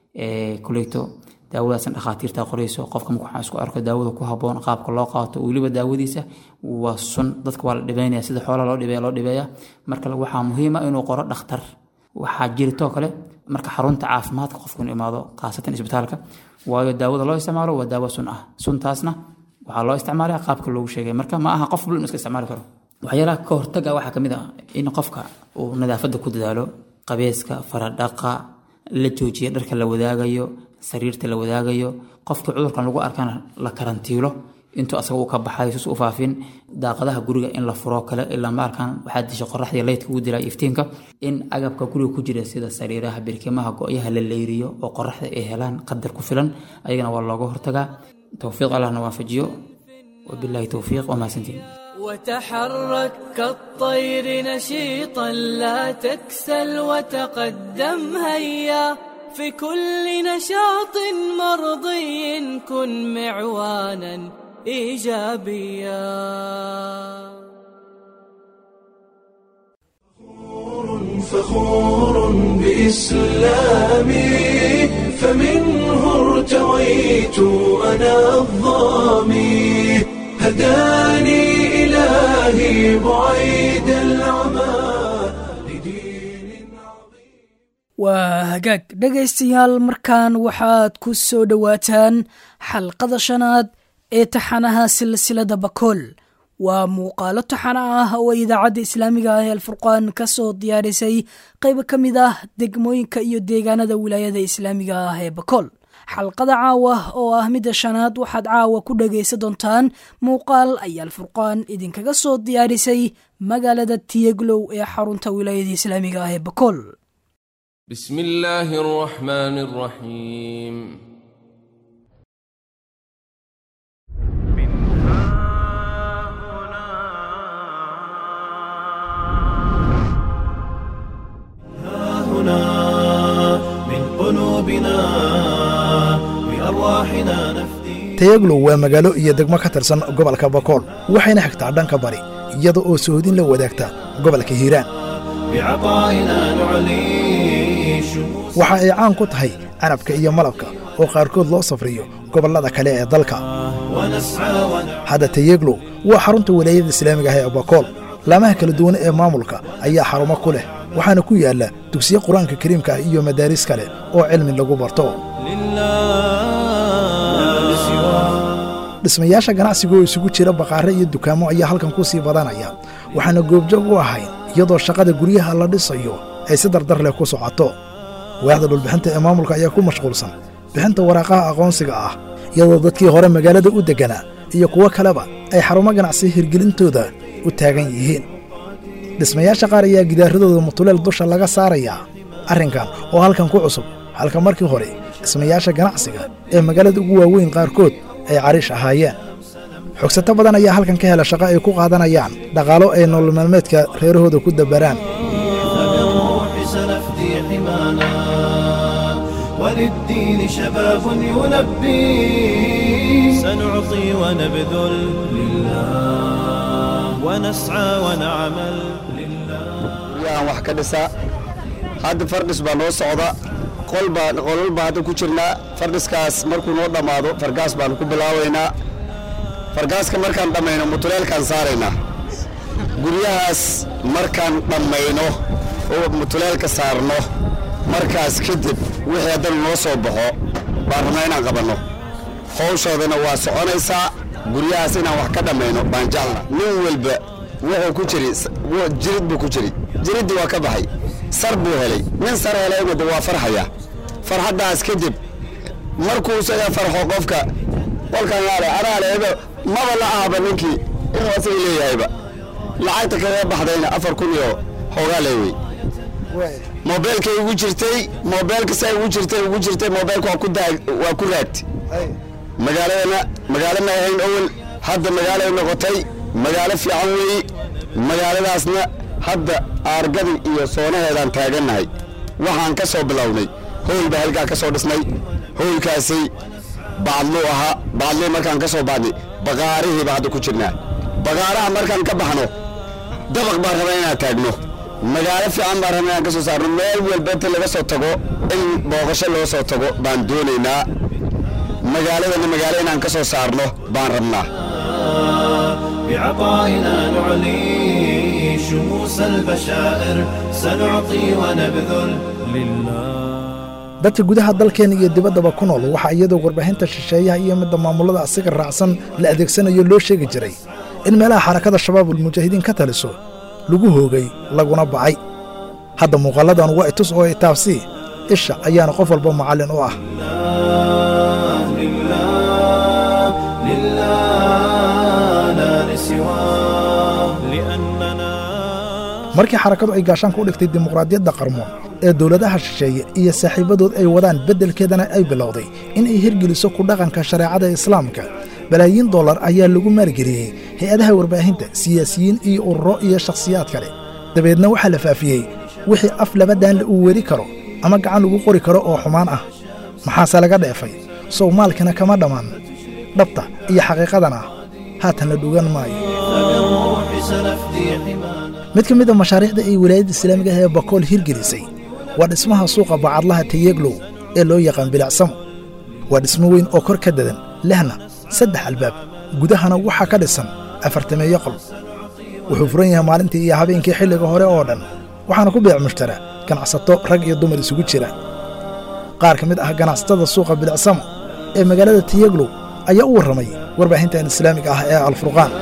kuleyto daawadaasna dhakhaatiirta qorayso qofka marka waxaan isku arko daawada ku haboon qaabka loo qaato weliba daawadiisa waa sun dadka waa la dhibeynaya sida xoolaha loo dhibeeya loo dhibeeya marka waxaa muhiim ah inuu qoro dhakhtar waxaa jiritoo kale marka xarunta caafimaadka qofku inuu imaado khaasatan isbitaalka waayo daawada loo isticmaalo waa daawo sun ah suntaasna waxaa loo isticmaalaya qaabka loogu sheegay marka ma aha qof bulin iska isticmaali karo waxyaalaha ka hortaga waxaa kamid ah in qofka uu nadaafadda ku dadaalo qabeeska faradhaqa la joojiya dharka la wadaagayo sariirta la wadaagayo qofkii cudurkan lagu arkana la karantiilo intuu asaga uu ka baxayo sus u faafin daaqadaha guriga in la furo kale ilaa maalkan waxaa disha qoraxdii leydka ugu dilaa iftiinka in agabka guriga ku jira sida sariiraha birkimaha go-yaha la leyriyo oo qoraxda ay helaan qadar ku filan ayagana waa looga hortagaa towfiiq allahna waafajiyo wabillahi towfiiq wamahadsantiin وتحرك كالطير نشيطا لا تكسل وتقدم هيا في كل نشاط مرضي كن معوانا ايجابيا فخور بإسلامي فمنه ارتويت أنا الظامي هداني إلهي بعيد العمى waa hagaag dhegaystayaal markan waxaad ku soo dhowaataan xalqada shanaad ee taxanaha silsilada bakool waa muuqaalo taxana ah oo idaacadda islaamiga ah ee alfurqaan ka soo diyaarisay qayb ka mid ah degmooyinka iyo deegaanada wilaayada islaamiga ah ee bakool xalqada caawa oo ah midda shanaad waxaad caawa ku dhagaysan doontaan muuqaal ayaa alfurqaan idinkaga soo diyaarisay magaalada tiyeglow ee xarunta wilaayada islaamiga ah ee bakool بسم الله الرحمن الرحيم هنا من قلوبنا بأرواحنا نفدي tayaglow waa magaalo iyo degmo ka tirsan gobolka bakool waxayna xigtaa dhanka bari iyada oo sohodin la wadaagta gobolka hiiraan بعطائنا نعلي waxa ay caan ku tahay canabka iyo malabka oo qaarkood loo safriyo gobollada kale ee dalka ونسعى ونعلي hadda tayeglow waa xarunta walaayada islaamiga ah ee bakool laamaha kala duwan ee maamulka ayaa xarumo ku leh waxaana ku yaalla dugsiyo qur-aanka kariimka ah iyo madaaris kale oo cilmi lagu barto dhismayaasha ganacsiga oo isugu jira baqaare iyo dukaamo ayaa halkan ku sii badanaya waxaana goobjoog u ahayn iyadoo shaqada guryaha la dhisayo ay si dardar leh ku socoto waaxda dhulbixinta ee maamulka ayaa ku mashquulsan bixinta waraaqaha aqoonsiga ah iyadoo dadkii hore magaalada u degganaa iyo kuwo kaleba ay xarumo ganacsi hirgelintooda u taagan yihiin dhismayaasha qaar ayaa gidaaradooda mutuleel dusha laga saarayaa arrinkan oo halkan ku cusub halka markii hore dhismayaasha ganacsiga ee magaalada ugu waaweyn qaarkood ay cariish ahaayeen xogsato badan ayaa halkan ka hela shaqo ay ku qaadanayaan dhaqaalo ay nolol maalmeedka reerahooda ku dabaraan فبالروح سنفدي حمانا وللدين شباب يلبي سنعطي ونبذل لله ونسعى ونعمل guryahan wax ka dhisa hadda fardhis baa noo socda qolbaa qolal baa hadda ku jirnaa fardhiskaas markuu noo dhammaado fargaas baanu ku bilaabaynaa fargaaska markaan dhammayno mutuleelkaan saaraynaa guryahaas markaan dhammayno oo mutuleelka saarno markaas kadib wixii haddana noo soo baxo baan rabnaa inaan qabanno howshoodana waa soconaysaa guryahaas inaan wax ka dhammayno baan jeclna nin walba wuxuu ku jiri jirid buu ku jiri jiriddii waa ka baxay sar buu helay nin sar helayna de waa farxaya farxaddaas kadib markuu isaga farxo qofka qolkan yaale anaaleeba maba la ahaba ninkii inuu asaga leeyahayba lacagta kaga baxdayna afar kun iyo hoogaa leewey moobeelkay ugu jirtay moobeelka say ugu jirtay ugu jirtay moobeelka waa ku daag waa ku raagti magaaladana magaalo ma ahayn awel hadda magaalay noqotay magaalo fiican weeyi magaaladaasna hadda aargadii iyo soonaheedaan taagannahay waxaan ka soo bilownay howl baa halkaa ka soo dhisnay howlkaasi bacdluu ahaa bacdluu markaan ka soo baadnay baqaarihii baa hadda ku jirnaa baqaaraha markaan ka baxno dabaq baan rabaa inaan taagno magaalo fiican baan rabnaa inaan ka soo saarno meel walba inta laga soo tago in booqasho loo soo tago baan doonaynaa magaaladana magaalo inaan ka soo saarno baan rabnaa بعطائنا نعلي شموس البشائر سنعطي ونبذل لله dadka gudaha dalkeena iyo dibaddaba ku nool waxaa iyadoo warbaahinta shisheeyaha iyo midda maamulada asiga raacsan la adeegsanayo loo sheegi jiray in meelaha xarakada shabaabulmujaahidiin ka taliso lagu hoogay laguna bacay hadda muuqalladan waa itus oo itaabsii isha ayaana qof walba macallin u ah markii xarakadu ay gaashaan ku dhigtay dimuqraadiyadda qarmoon ee dowladaha shisheeye iyo saaxiibadood ay wadaan beddelkeedana ay bilowday in ay hirgeliso ku dhaqanka shareecada islaamka balaayiin dollar ayaa lagu maalgeliyey hay-adaha warbaahinta siyaasiyiin iyo ururo iyo shakhsiyaad kale dabeedna waxaa la faafiyey wixii af labadaanle uu weri karo ama gacan lagu qori karo oo xumaan ah maxaase laga dheefay soomaalkana kama dhammaan dhabta iyo xaqiiqadana haatan la dhugan maayo mid ka mid a mashaariicda ay wilaayadda islaamiga ah ee bakool hirgelisay waa dhismaha suuqa bacadlaha tayeglow ee loo yaqaan bilicsamo waa dhismo weyn oo kor ka dadan lehna saddex albaab gudahana waxaa ka dhisan afartameeyo qol wuxuu furan yahay maalintii iyo habeenkii xilliga hore oo dhan waxaana ku beec mushtara ganacsato rag iyo dumar isugu jira qaar ka mid ah ganacsatada suuqa bilicsamo ee magaalada tayeglow ayaa u warramay warbaahintan islaamiga ah ee alfurqaan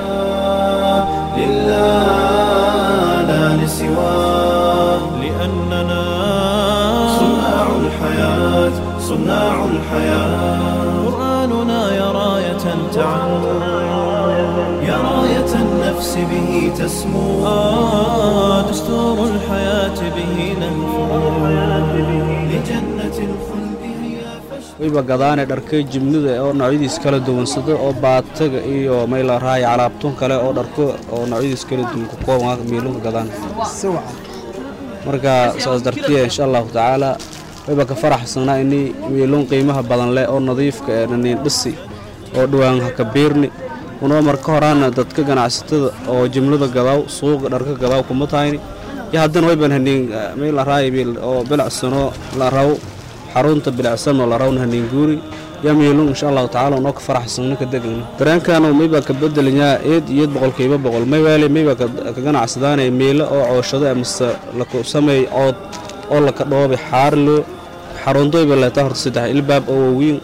سواه لأننا صناع الحياة صناع الحياة قرآننا يا راية تعم يا راية النفس به تسمو آه دستور الحياة به نهفو لجنة الخلد wayba gadaane dharkay jimnida oo noocyadiis kala duwansado oo baataga iyo mayla raaya calaabtun kale oo dharko oo noocyadiis kala duwan ku kooban miilunka gadaan marka saas dartiya insha allahu tacaala wayba ka faraxsanaa ini miilun qiimaha badan leh oo nadiifka ee naniin dhisi oo dhowaan haka biirni unoo marka horaana dadka ganacsatada oo jimlada gadaaw suuqa dharka gadaaw kuma tahayni iyo haddana wayban haniin mayla raaya miil oo bilacsano la raw xarunta bilicsanoo la rawna haniinguuri yamiilun insha allahu tacaala unoo ka faraxsanno ka degayno dareenkaanu mayba ka bedelinyaa eed iyo boqolkiiba boqol maywaale mayba ka ganacsadaanay miilo oo cooshado amase laku sameey cood oo laka dhoobi xaarilo xarunto wayba leetaa horta saddex ilbaab oo waaweyn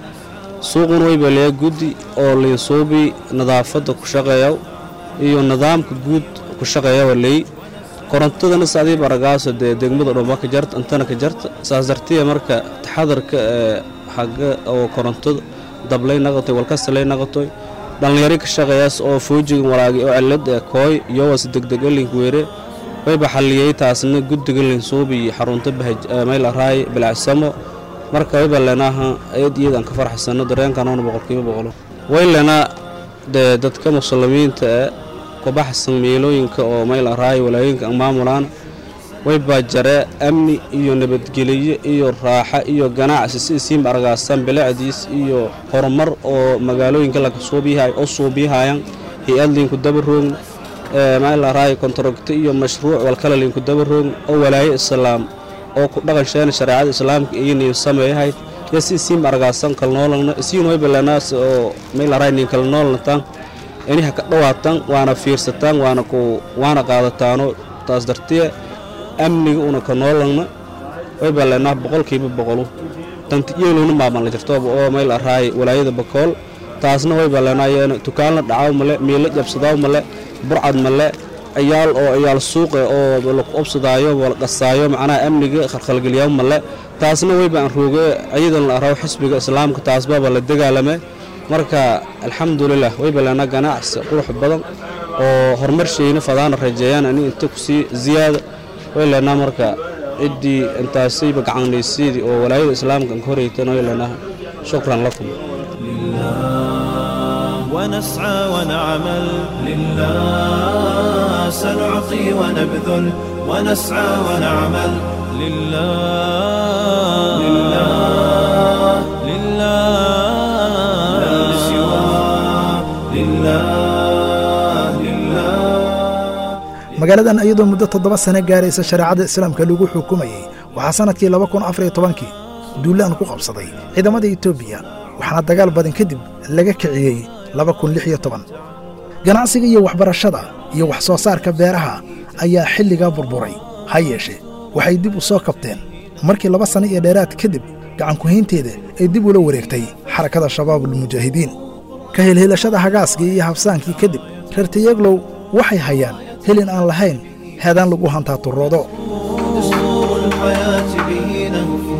suuquna wayba leeya guddi oo liinsuubi nadaafadda ku shaqeeya iyo nidaamka guud ku shaqeeya leey korontadana saadii baragaaso dee degmada dhuma ka jarta intana ka jarta saas dartiya marka taxadarka ee xagga oo korontada dablay naqatoy walkasalay naqatoy dhallinyaro ka shaqeeyaas oo foojigan walaagi oo cilad ee kooy iyowas degdeg link weere wayba xalliyey taasna guddiga linsuubi iyo xarunta mayl araay bilacsamo marka wayba leenaaha eed iyadaan ka farxsano dareenkanoona boqolkiiba boqolo way leenaa dee dadka muslimiinta ee kubaxsan meelooyinka oo mayl araay walaayinka maamulaan waybaa jaree amni iyo nabadgeliyo iyo raaxa iyo ganacsi si isiinba argaasaan bilicdiis iyo horumar oo magaalooyinka laga suubiyahay oo suubiyahayaan hay-ad liinku dabaroogn mayl araay kontarogto iyo mashruuc walkale liinku dabaroogn oo walaayo islaam oo ku dhaqan sheena shareecada islaamka iyo niin sameeyahayd iyo si isiinba argaasan kalnoolana isiin wayba leenaas oo mayl araay niin kala noolnataan inaha ka dhawaataan waana fiirsataan waana ku waana qaadataano taas dartiye amniga una ka noolana wayba leenaha boqolkiiba boqolu tantiyeeluna maaban la jirtooba oo mayl araay walaayada bakool taasna wayba leenaayeen tukaan la dhacaw male miilo jabsadaaw male burcad male ciyaal oo ciyaal suuqe oo laku obsadaayo wala qasaayo macnaha amniga khalkhalgelyaw male taasna wayba aan rooge ciidan la araw xisbiga islaamka taasbaba la dagaalame marka alxamdulilah wayba leenaa ganacsi qurux badan oo horumar sheyna fadaana rajeeyaan ani inta kusii ziyaada way leenaa marka ciddii intaasayba gacanlaysiidii oo walaayada islaamka ka horeytan way leenaa shukran lakum ونسعى ونعمل لله سنعطي ونبذل ونسعى ونعمل لله لله لله لا لسواه لله لله magaaladan iyadoo muddo toddoba sane gaaraysa shareecada islaamka lagu xukumayey waxaa sannadkii laba kun afar iyo tobankii duulaan ku qabsaday ciidamada etoobiya waxaana dagaal badan kadib laga kiciyey laba kun lix iyo toban ganacsiga iyo waxbarashada iyo wax soo saarka beeraha ayaa xilligaa burburay ha yeeshee waxay dib u soo kabteen markii laba sanno iyo dheeraad kadib gacankuhaynteeda ay dib ula wareegtay xarakada shabaabulmujaahidiin ka helhelashada hagaaskii iyo habsaankii kadib reer tayeglow waxay hayaan helin aan lahayn heedaan lagu hantaa turoodo دستور الحياة به نهفو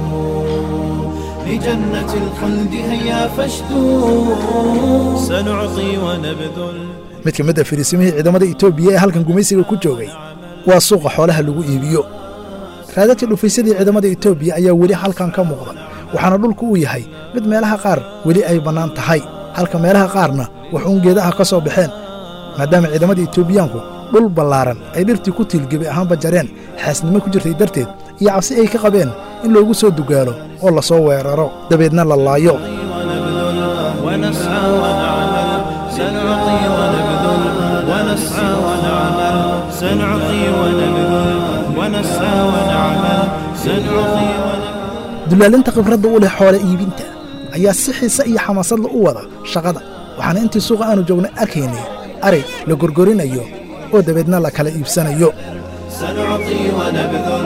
لجنة الخلد هيا فاشدوا سنعطي ونبذل mid ka mid a firiisimihii ciidamada etoobiya ee halkan gumaysiga ku joogay waa suuqa xoolaha lagu iibiyo raadadka dhufaysadii ciidamada etoobiya ayaa weli halkan ka muuqda waxaana dhulku uu yahay mid meelaha qaar weli ay bannaan tahay halka meelaha qaarna wax uun geedaha ka soo baxeen maadaama ciidamada etoobiyaanku dhul ballaaran ay dhirtii ku tiilgebi ahaanba jareen xaasnimo ku jirtay darteed iyo cabsi ay ka qabeen in loogu soo dugaalo oo la soo weeraro dabeedna la laayo ونسعى ونعمل سنعطي ونبذل ونسعى ونعمل سنعطي ونبذل ونسعى ونعمل سنعطي dulaalinta khibradda u leh xoole iibinta ayaa si xiise iyo xamaasadla u wada shaqada waxaana intii suuqa aanu joogna arkaynay arig la gorgorinayo oo dabeedna la kala iibsanayo سنعطي ونبذل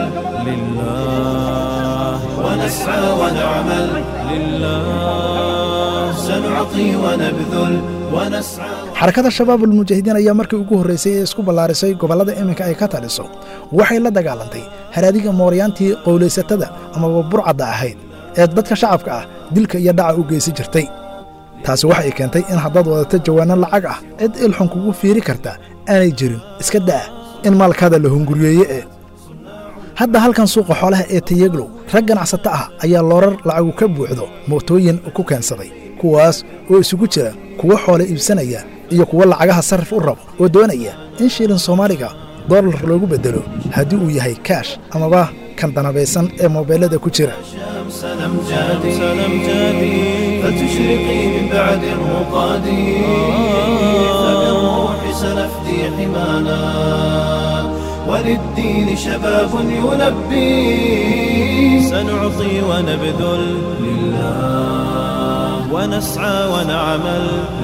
لله ونسعى ونعمل لله سنعطي ونبذل ونسعى xarakada shabaabulmujaahidiin ayaa markii ugu horraysay ee isku ballaarisay gobollada iminka ay ka taliso waxay la dagaalantay haraadiga mooryaantii qowlaysatada amaba burcadda ahayd ee dadka shacabka ah dilka iyo dhaca u geysan jirtay taasi waxay keentay in haddaad wadato jawaanno lacag ah cid ilxun kugu fiiri karta aanay jirin iska da'a in maalkaada la hunguriyeeye ee hadda halkan suuqa xoolaha ee tayeglow rag ganacsato ah ayaa loorar lacagu ka buuxdo mootooyin ku keensaday kuwaas oo isugu jira kuwa xoole iibsanaya iyo kuwa lacagaha sarrif u rabo oo doonaya in shilin soomaaliga dollar loogu beddelo haddii uu yahay kaash amaba kan danabaysan ee moobeellada ku jira سنمجادي سنمجادي فتشرقي من بعد الرقاد فبالروح سنفدي حمانا وللدين شباب يلبي سنعطي ونبذل لله ونسعى ونعمل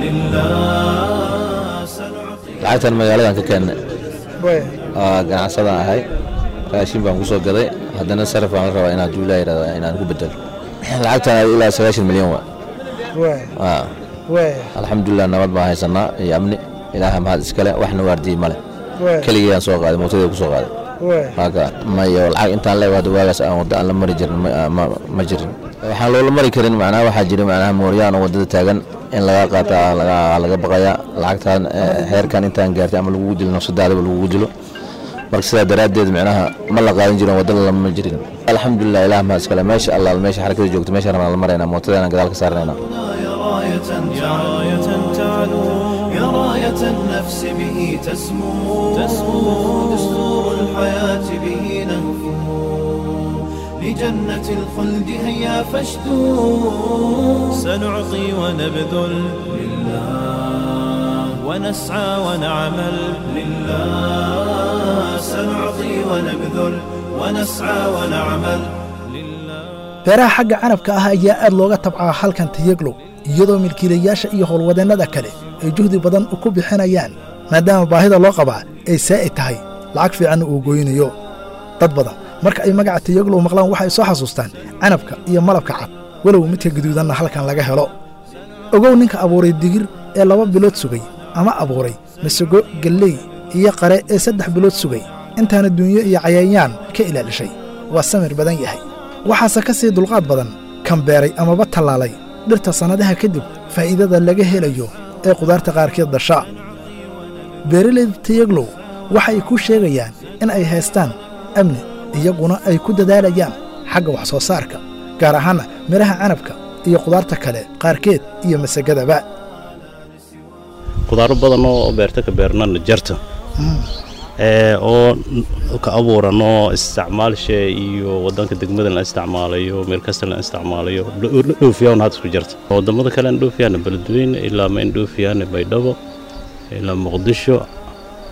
لله سنعطي lacagtan magaaladan ka keennay waa ganacsadaan ahay raashin baan ku soo gaday haddana sarif baan la rabaa inaan duulaa yidhahda inaan ku bedelo lacagtan ilaa sagaashan milyan waa alxamdulilah nabad baan haysanaa iyo amni ilaaha mahad iskale waxna waardiyey male keligeyaan soo qaaday mootadii ku soo qaaday waaka mayo lacag intaan leewaado waagaas aan wadda aan la mari jirin ma jirin waxaan loola mari karin macnaha waxaa jira macnaha mooryaan oo waddada taagan in laga qaata laga baqayaa lacagtaan heerkan intaan gaartay ama lagugu dilo nafsadaadaba lagugu dilo marka sidaa daraaddeed micnaha ma la qaadan jirin waddada lama jirin alxamdulilah ilaah mahad iskale meesha allaal meesha xarakada joogto meesha rabnaa la maraynaa mootadana gadaal ka saarnaynaa راية راية تعلو يا راية النفس به تسمو تسمو دستور الحياة به نهفو لجنة الخلد هيا فاشدوا سنعطي ونبذل لله ونسعى ونعمل لله سنعطي ونبذل ونسعى ونعمل beeraha xagga canabka ah ayaa aad looga tabcaa halkan tayeglow iyadoo milkiilayaasha iyo howlwadeennada kale ay juhdi badan ku bixinayaan maadaama baahida loo qabaa ay saa'id tahay lacag fiicanna uu gooynayo dad badan marka ay magaca tayeglow maqlaan waxay soo xasuustaan canabka iyo malabka cad walow midka gaduudanna halkan laga helo ogow ninka abuuray digir ee laba bilood sugay ama abuuray masago galley iyo qare ee saddex bilood sugay intaana duunyo iyo cayayaan ka ilaalishay waa samir badan yahay waxaase ka sii dulqaad badan kan beeray amaba tallaalay dhirta sannadaha kadib faa'iidada laga helayo ee qudaarta qaarkeed dashaa beeralayda tayaglow waxa ay ku sheegayaan in ay haystaan amni iyaguna ay ku dadaalayaan xagga wax soo saarka gaar ahaanna midhaha canabka iyo qudaarta kale qaarkeed iyo masagadaba qudaaro badan oo beerta ka beernana jarta oo ka abuurano isticmaalshe iyo wadanka degmada la isticmaalayo meel kasta la isticmaalayo dhoofiyaa had isku jirta wadamada kale aan dhoofiyaana beledweyne ilaa ma in dhoofiyaana baydhabo ilaa muqdisho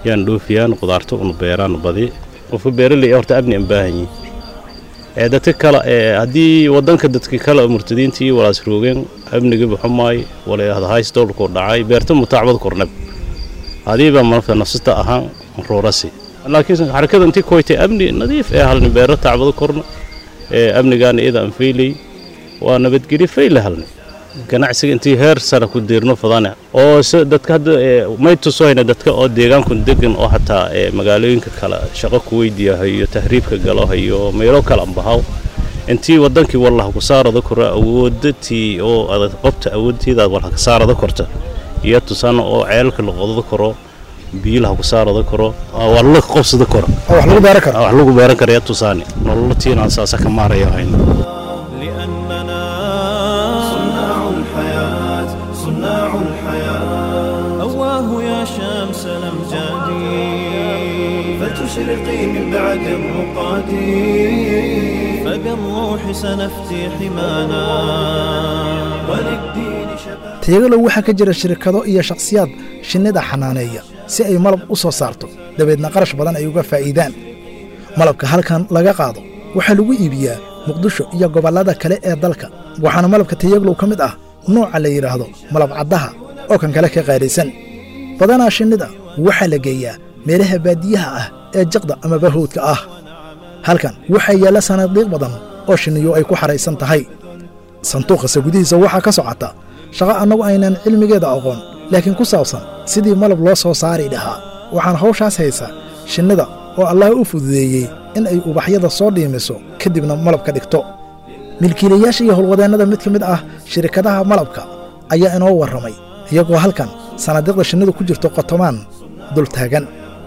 yaan dhoofiyaan qudaarta una beeraan badi qofka beeraley horta amni aan baahan yihin ee dadka kale ee haddii wadanka dadka kale murtadiintii walaas roogeen amniga baxumaay wala hays dowlku dhacay beerta mutaacbad kornab hadiiba marka nafsata ahaan roorasi laakiin xarakada intii koytay amni nadiif ee halni beero taacbado korna ee amnigaana iyada aan faylay waa nabadgelyo fayle halni ganacsiga intii heer sare ku diirno fadane oo dadka hadda may tusohayna dadka oo deegaanku degan oo xataa magaalooyinka kale shaqo ku weydiiyahayo tahriibka galohayo meelo kale ambahaw intii wadankii wallah ku saarada kora awoodatii oo adag qobta awoodtiidaad walha ka saarada korta iyo tusana oo ceelka la qodada karo biyilaha ku saarada karo waa la qobsada karo wax lagu beeran karo wax lagu beeran karo yaa tusaani nolola tiinaan saasa ka maaraya hayna صناع الحياة صناع الحياة أواه يا شمس الأمجاد فتشرقي من بعد الرقاد فبالروح سنفتي حمانا وللدين شباب tayagalow waxaa ka jira shirkado iyo shakhsiyaad shinnida xanaaneeya si ay malab u soo saarto dabeedna qarash badan ay uga faa'iidaan malabka halkan laga qaado waxaa lagu iibiyaa muqdisho iyo gobollada kale ee dalka waxaana malabka tayaglow ka mid ah nooca la yidhaahdo malab caddaha oo kan kale ka qaadhaysan badanaa shinnida waxaa la geeyaa meelaha baadiyaha ah ee jaqda amaba hawdka ah halkan waxaa yaalla sanaadiiq badan oo shinniyu ay ku xahaysan tahay sanduuqase gudihiisa waxaa ka socota shaqo annagu aynan cilmigeeda aqoon laakiin ku saabsan sidii malab loo soo saari dhahaa waxaan hawshaas haysa shinnida oo allah u fududeeyey in ay ubaxyada soo dhiimiso kadibna malab ka dhigto milkiilayaasha iyo howlwadeennada mid ka mid ah shirkadaha malabka ayaa inoo warramay iyagoo halkan sanadiiqda shinnidu ku jirto qotomaan dul taagan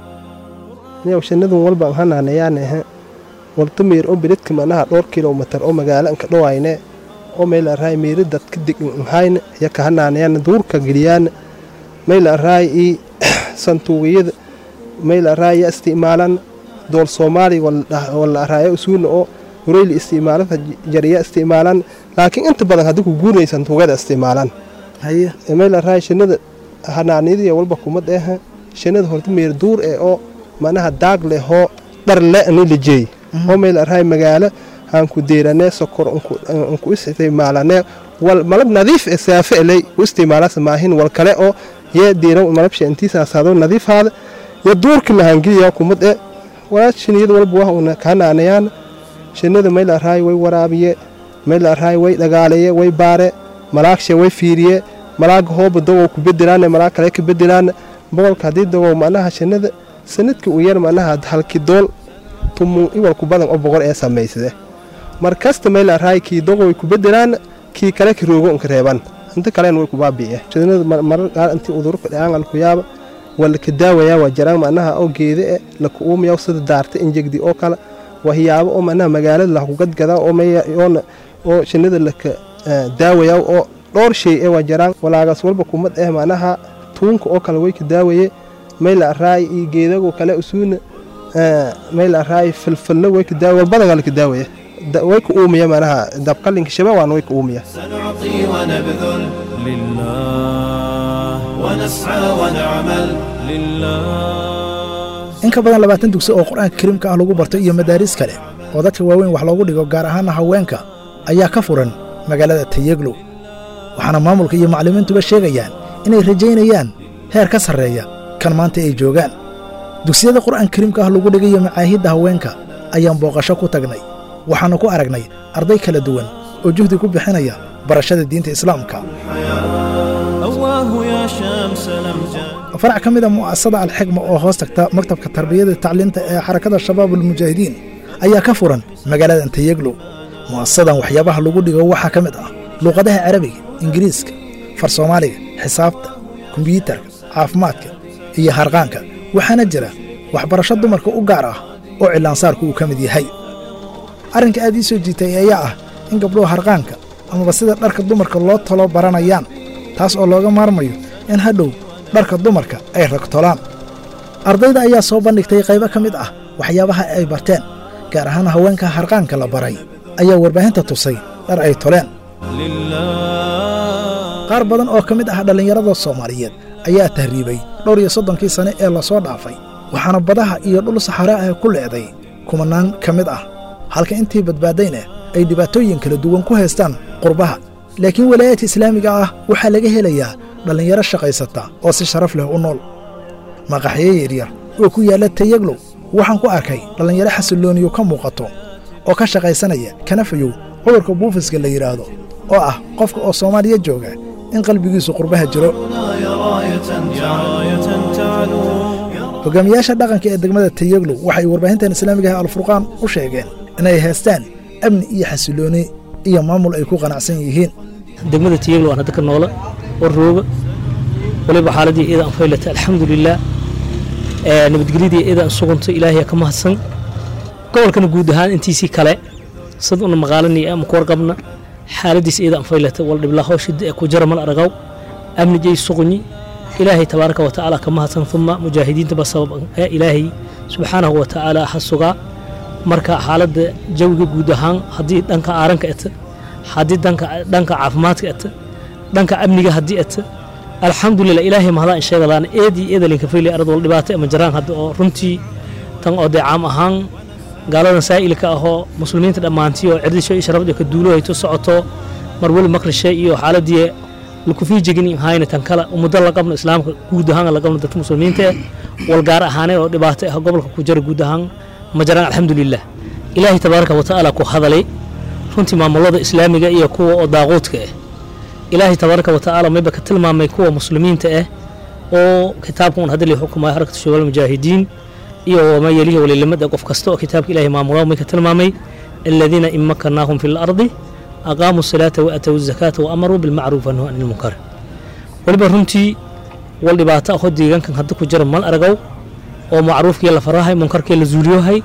niyow shinnidun walbaan hanaanayaan ahe walta miir oo biridka manaha dhowr kilomitar oo magaalo anka dhowayne oo meel araay miiri dadka dignhayne yaka hanaanayaan duurka geliyaan meel araay ii santuuqiyada meel araay ya isticmaalan dool soomaali wala araaya usuuna oo hureyli isticmaalada jariya isticmaalan laakiin inta badan haddii ku guunay santuuqyada isticmaalan meel araay shinnida hanaaniyadiya walba kumad eh shinnida horta miir duur eh oo manaha daag leh oo dhar le ani lijeey oo meel araay magaalo aan ku deeranee sokor ku isticmaalanee wal malab nadiif ee saafe eley u isticmaalaasa maahin wal kale oo yee diiraw malabsha intiisaasaado nadiifaada ya duurka lahangeliya kumad e walaa shiniyada walba waa una kahanaanayaan shinnida meel araay way waraabiye meel araay way dhagaaleeye way baare malaagshe way fiiriye malaaga hooba dogow ku bedelaane malaag kale ka bedelaane boqolka haddii dogow manaha shinnida sanadkii u yar manaha halki dool tumun iwalku badan oo boqor ee samaysade mar kasta meel araay kii dogow way ku bedelaan kii kale ka roogo unka reeban inta kalena way ku baabi'iye shinnida marar qaar intii udurka dhaaan ku yaaba wala ka daawayaa waa jaraan manaha oo geede e laka uumayaa sida daarta injegdi oo kale waxyaabo oo manaha magaalada laku gadgadaa oo mayoona oo shinnida laka daawayaa oo dhowr shay ee waa jaraan walaagaas walba kumad eh manaha tuunka oo kale way ka daawaye meel araay iyo geedago kale usuuna meel araay filfillo way ka daawaye walbadan laka daawaya way ka uumaya manaha dabqalinka shabaabaan way ka uumaya سنعطي ونبذل لله ونسعى ونعمل لله in ka badan labaatan dugsi oo qur-aanka kariimka ah lagu barto iyo madaaris kale oo dadka waaweyn wax loogu dhigo gaar ahaana haweenka ayaa ka furan magaalada tayeglow waxaana maamulka iyo macallimiintuba sheegayaan inay rajaynayaan heer ka sarreeya kan maanta ay joogaan dugsiyada qur'aan kariimka ah lagu dhigayo macaahidda haweenka ayaan booqasho ku tagnay waxaannu ku aragnay arday kala duwan oo juhdi ku bixinaya barashada diinta islaamka أواه يا شمس الأمجاد farac ka mida mu'asasada alxigma oo hoos tagta maktabka tarbiyada tacliinta ee xarakada shabaab almujaahidiin ayaa ka furan magaalada tayeglow mu'asasadan waxyaabaha lagu dhigo waxaa ka mid ah luuqadaha carabiga ingiriiska far soomaaliga xisaabta kombiyuutarka caafimaadka iyo harqaanka waxaana jira waxbarasho dumarka u gaar ah oo cilaansaarku uu ka mid yahay arrinka aad ii soo jiitay ayaa ah in gabdhuhu harqaanka amaba sida dharka dumarka loo talo baranayaan taas oo looga maarmayo in hadhow dharka dumarka ay ragtolaan ardayda ayaa soo bandhigtay qaybo ka mid ah waxyaabaha ay barteen gaar ahaan haweenka harqaanka la baray ayaa warbaahinta tusay dhar ay toleen qaar badan oo ka mid ah dhallinyarada soomaaliyeed ayaa tahriibay dhowr iyo soddonkii sane ee lasoo dhaafay waxaana badaha iyo dhul saxare ah ku leeday kumanaan ka mid ah halka intii badbaadayna ay dhibaatooyin kala duwan ku haystaan qurbaha laakiin walaayaadka islaamiga ah waxaa laga helayaa dhallinyaro shaqaysata oo si sharaf leh u nool maqaxyo yaryar oo ku yaalla tayaglow waxaan ku arkay dhallinyaro xasillooniyo ka muuqato oo ka shaqaysanaya kanafayow cudurka buufiska la yidhaahdo oo ah qofka oo soomaaliya jooga in qalbigiisu qurbaha jiro hogaamiyaasha dhaqanka ee degmada tayaglow waxay warbaahintan islaamiga ah alfurqaan u sheegeen inay haystaan amni iyo xasillooni iyo maamul ay ku qanacsan yihiin degmada tiyaglo aan hadda ka noola oo rooga waliba xaaladii iyada aan faylata alxamdulilah nabadgelyadii iyada aan sugantay ilaahay ka mahadsan gobolkana guud ahaan intiisii kale sad una maqaalani ama ku warqabna xaaladiis iyada aan faylata wal dhiblaa hawshida ee ku jara mal aragaw amni jay suqunyi ilaahay tabaaraka wa tacaala ka mahadsan uma mujaahidiintaba sabab ee ilaahay subxaanahu wa tacaala ha sugaa marka xaaladda jawiga guud ahaan haddii dhanka aaranka eta haddii dhanka dhanka caafimaadka eta dhanka amniga haddii eta alxamdulilah ilaahay mahadaan sheegadaan eedii eedalinka fayli arad wal dhibaato ama jaraan hadda oo runtii tan oo dee caam ahaan gaaladan saa'ilka ahoo muslimiinta dhammaantii oo cirdisho iyo sharafda ka duulo hayto socoto mar weli maqrishe iyo xaaladii lakufii jegin hayna tan kale muddo la qabno islaamka guud ahaan la qabno dadka muslimiinta eh wal gaar ahaanee oo dhibaato ah gobolka ku jara guud ahaan ma jaraan alxamdulilah ilaahay tabaaraka wa tacaala ku hadalay runtii maamulada islaamiga iyo kuwa oo daaquudka ah ilaahay tabaaraka wa tacaala mayba ka tilmaamay kuwa muslimiinta ah oo kitaabka un hadda li xukumaya xarakatu shubaal mujaahidiin iyo wamaa yelihi walilimada qof kasta oo kitaabka ilaahay maamulaa may ka tilmaamay aladiina in makannaahum fi lardi aqaamuu salaata wa aatow zakaata wa amaruu bilmacruuf wanahuu can ilmunkar waliba runtii wal dhibaato ahoo deegaankan hadda ku jira mal aragaw oo macruufkii la farahay munkarkii la zuuliyohay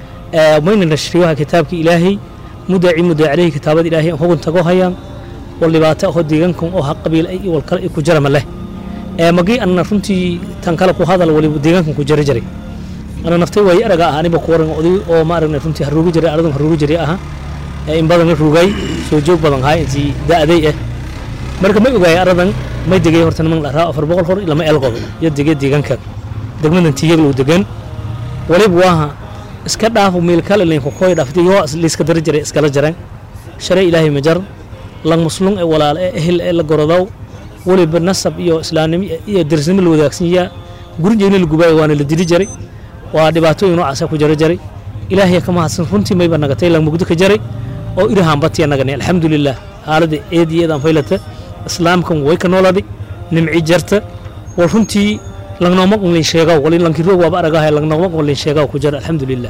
mayna nashriyohay kitaabkii ilaahay mudaaci mudaa caleyhi kitaabada ilaahay aan hugun tago hayaan wal dhibaato ahoo deegaankan oo ha qabiil ay wal kale ku jara ma leh magii anna runtii tan kale ku hadal waliba deegaankan ku jara jiray ana naftay waaye araga ah aniba ku waran oday oo ma aragna runtii haruugi jiray aradan haruugi jiray aha in badan la rugay soo joog badan haa intii da'day ah marka ma ogaay aradan may degay horta niman dharaa afar boqol hor lama elqodo iyo degay deegaanka degmadan tiyaglow degan waliba waaha iska dhaafo meel kale laynku koy dhaaftay yoo liiska dara jiray iskala jaran shalay ilaahay majar lang muslum ee walaal ee ehel ee la gorodow waliba nasab iyo islaamnimo iyo derisnimo la wadaagsan yaa gurinjeeni la gubaayo waana la dili jiray waa dhibaatooyin noocaasa ku jara jaray ilaahay ka mahadsan runtii mayba nagatay lang mugdo ka jaray oo irahan batiya nagani alxamdulilah xaaladda eediyeedaan faylata islaamkan way ka nooladi nimci jarta wal runtii langnooma qunlin sheegaw wali lankiroog waaba aragahay langnooma qunlin sheegaw ku jara alxamdulilah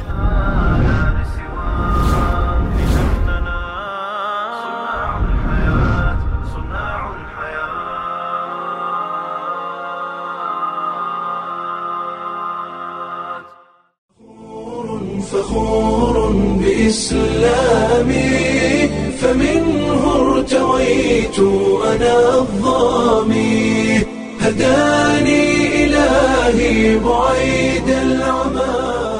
فخور بإسلامي فمنه ارتويت أنا الظامي هداني إلهي بعيد العمى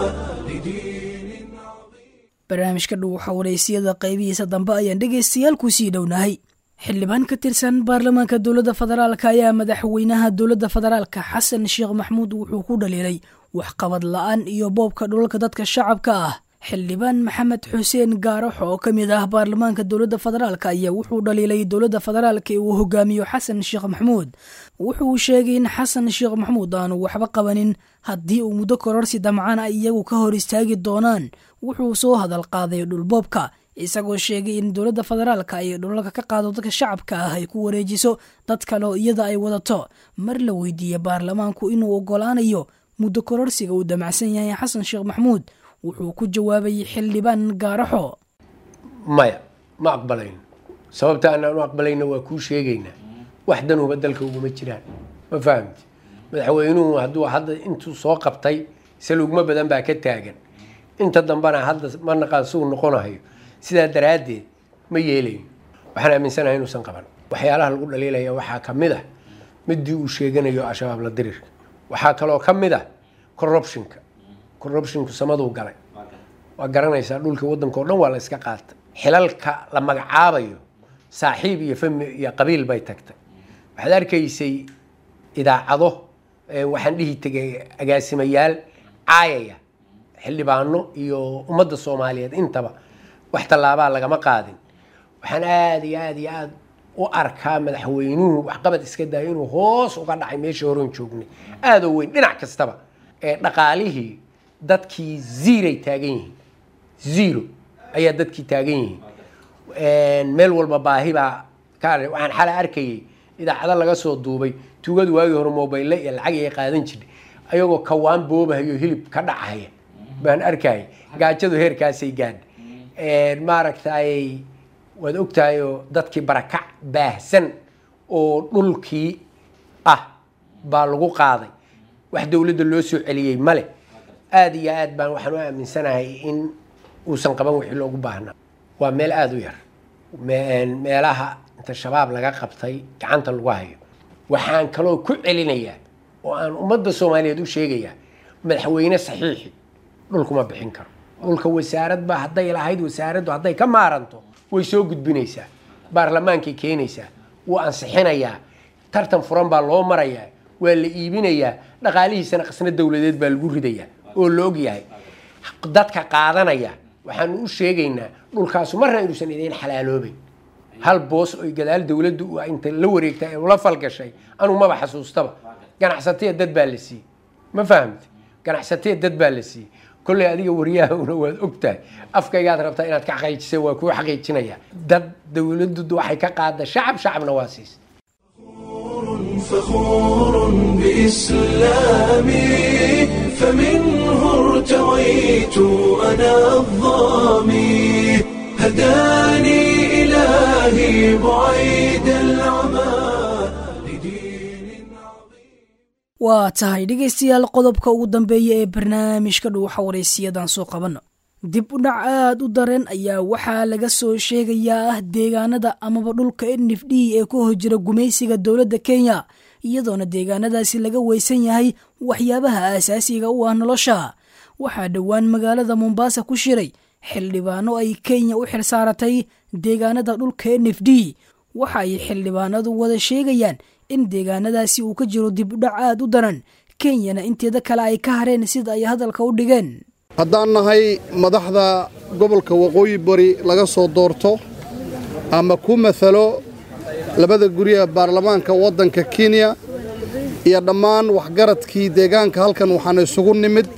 barnaamijka dhow waxaa waraysiyada qaybihiisa dambe ayaan dhegaystayaal ku sii dhownahay xildhibaan ka tirsan baarlamaanka dowladda federaalk ayaa madaxweynaha dowladda federaalka xasan sheekh maxmuud wuxuu ku dhaliilay waxqabad la'aan iyo boobka dhulalka dadka shacabka ah xildhibaan maxamed xuseen gaarax oo ka mid ah baarlamaanka dowladda federaalk ayaa wuxuu dhaliilay dowladda federaalk ee uu hogaamiyo xasan sheekh maxmuud wuxuu sheegay in xasan sheekh maxmuud aanu waxba qabanin haddii uu muddo kororsi damcaan ay iyagu ka hor istaagi doonaan wuxuu soo hadal qaaday dhulboobka isagoo sheegay in dowladda federaalka ay dhulalka ka qaado dadka shacabka ah ay ku wareejiso dad kale oo iyada ay wadato mar la weydiiyey baarlamaanku inuu ogolaanayo muddo kororsiga uu damacsan yahay xasan sheekh maxmuud wuxuu ku jawaabay xildhibaan gaaraxo maya ma aqbalayno sababta aanaan u aqbalayno waa kuu sheegaynaa wax danuba dalka uguma jiraan ma fahamti madaxweynuhu hadduu hadda intuu soo qabtay salugma badan baa ka taagan inta dambena hadda ma naqaan suu noqonahayo sidaa daraaddeed ma yeelayno waxaan aaminsanahay inuusan qaban waxyaalaha lagu dhaliilaya waxaa ka mid ah midii uu sheeganayo al-shabaab la dirirka waxaa kaloo ka mid ah corruptionka corruptionku samaduu galay waa garanaysaa dhulka waddanka oo dhan waa la iska qaatay xilalka la magacaabayo saaxiib iyo fami iyo qabiil bay tagtay waxaad arkaysay idaacado waxaan dhihi tegay agaasimayaal caayaya xildhibaano iyo ummadda soomaaliyeed intaba wax tallaabaa lagama qaadin waxaan aad iyo aad iyo aad u arkaa madaxweynuhu waxqabad iska daayo inuu hoos uga dhacay meeshii horeon joognay aadoo weyn dhinac kastaba ee dhaqaalihii dadkii ziiray taagan yihiin zero ayaa dadkii taagan yihiin meel walba baahi baa ka waxaan xala arkayay idaacado laga soo duubay tuugadu waagii hore mobayle iyo lacag ay qaadan jirtay ayagoo kawaan boobahayo hilib ka dhacaya baan arkayay gaajadu heerkaasay gaadha maaragtay waad ogtahayoo dadkii barakac baahsan oo dhulkii ah baa lagu qaaday wax dowladda loo soo celiyey male aada iyo aad baan waxaan u aaminsanahay in uusan qaban wixii loogu baahnaa waa meel aada u yar meelaha inta shabaab laga qabtay gacanta lagu hayo waxaan kaloo ku celinayaa oo aan ummadda soomaaliyeed u sheegayaa madaxweyne saxiixi dhulkuma bixin karo dhulka wasaaradba hadday lahayd wasaaraddu hadday ka maaranto way soo gudbinaysaa baarlamaankay keenaysaa wuu ansixinayaa tartan furan baa loo marayaa waa la iibinayaa dhaqaalihiisana qasna dowladeed baa lagu ridayaa oo la og yahay dadka qaadanaya waxaanu u sheegaynaa dhulkaasu marna inuusan idiin xalaaloobayn hal boos oy gadaal dowladdu inta la wareegtay ee ula falgashay anuu maba xasuustaba ganacsataya dad baa la siiyey ma fahamti ganacsataya dad baa la siiyey kolley adiga waryahana waad ogtahay afkaygaad rabtaa inaad ka xaqiijisa waa kuu xaqiijinaya dad dowladdu waxay ka qaada shacab shacabna waa siisa فخور بإسلامي فمنه ارتويت أنا الظامي هداني إلهي بعيد العمى waa tahay dhegaystayaal qodobka ugu dambeeya ee barnaamijka dhuuxa waraysiyadan soo qabanno dib u dhac aad u dareen ayaa waxaa laga soo sheegayaa ah deegaanada amaba dhulka nf d ee ku hojira gumaysiga dowladda kenya iyadoona deegaanadaasi laga weysan yahay waxyaabaha aasaasiga u ah nolosha waxaa dhowaan magaalada mombaasa ku shiray xildhibaano ay kenya u xilsaaratay deegaanada dhulka nf d waxa ay xildhibaanadu wada sheegayaan in deegaanadaasi uu ka jiro dib u dhac aad u daran kenyana inteeda kale ay ka hareen sida ay hadalka u dhigeen haddaan nahay madaxda gobolka waqooyi bari laga soo doorto ama ku maalo labada guryaha baarlamaanka waddanka kenya iyo dhammaan waxgaradkii deegaanka halkan waxaan isugu nimid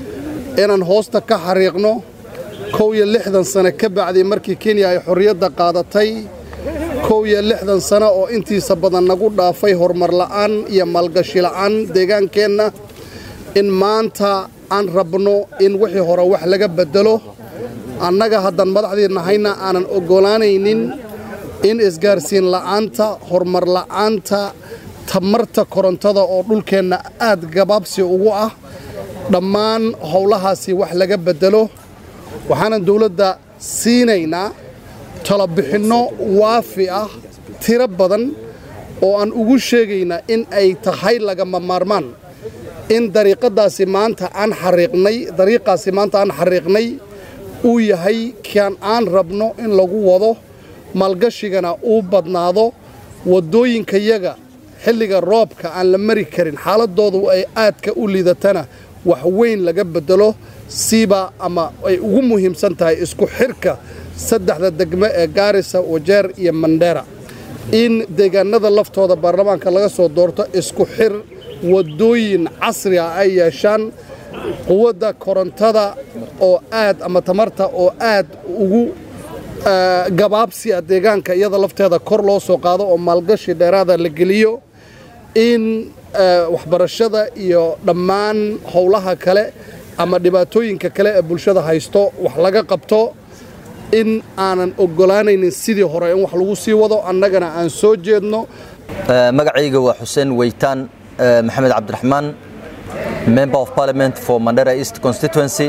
inaan hoosta ka xariiqno kow iyo lixdan sane ka bacdii markii kenya ay xorriyadda qaadatay kow iyo lixdan sano oo intiisa badan nagu dhaafay horumar la'aan iyo maalgashi la'aan deegaankeenna in maanta aan rabno in wixii hore wax laga beddelo annaga haddaan madaxdii nahayna aanan oggolaanaynin in isgaarsiin la'aanta horumar la'aanta tamarta korontada oo dhulkeenna aad gabaabsi ugu ah dhammaan howlahaasi wax laga beddelo waxaanan dawladda siinaynaa talabixinno waafi ah tiro badan oo aan ugu sheegaynaa in ay tahay lagama maarmaan in dariiqadaasi maanta aan xariiqnay dariiqaasi maanta aan xariiqnay uu yahay kian aan rabno in lagu wado maalgashigana uu badnaado waddooyinkayaga xilliga roobka aan la mari karin xaaladoodu ay aadka u liidatana wax weyn laga beddelo siiba ama ay ugu muhiimsan tahay isku xirka saddexda degmo ee gaarisa wajeer iyo mandheera in deegaanada laftooda baarlamaanka laga soo doorto isku xir waddooyin casri ah ay yeeshaan quwadda korontada oo aad ama tamarta oo aad ugu gabaabsi ah deegaanka iyada lafteeda kor loo soo qaado oo maalgashi dheeraada la geliyo in waxbarashada iyo dhammaan howlaha kale ama dhibaatooyinka kale ee bulshada haysto wax laga qabto in aanan oggolaanaynin sidii hore in wax lagu sii wado annagana aan soo jeedno magacayga waa xuseen weytaan maxamed cabdiraxmaan member of parliament for mandera east constituency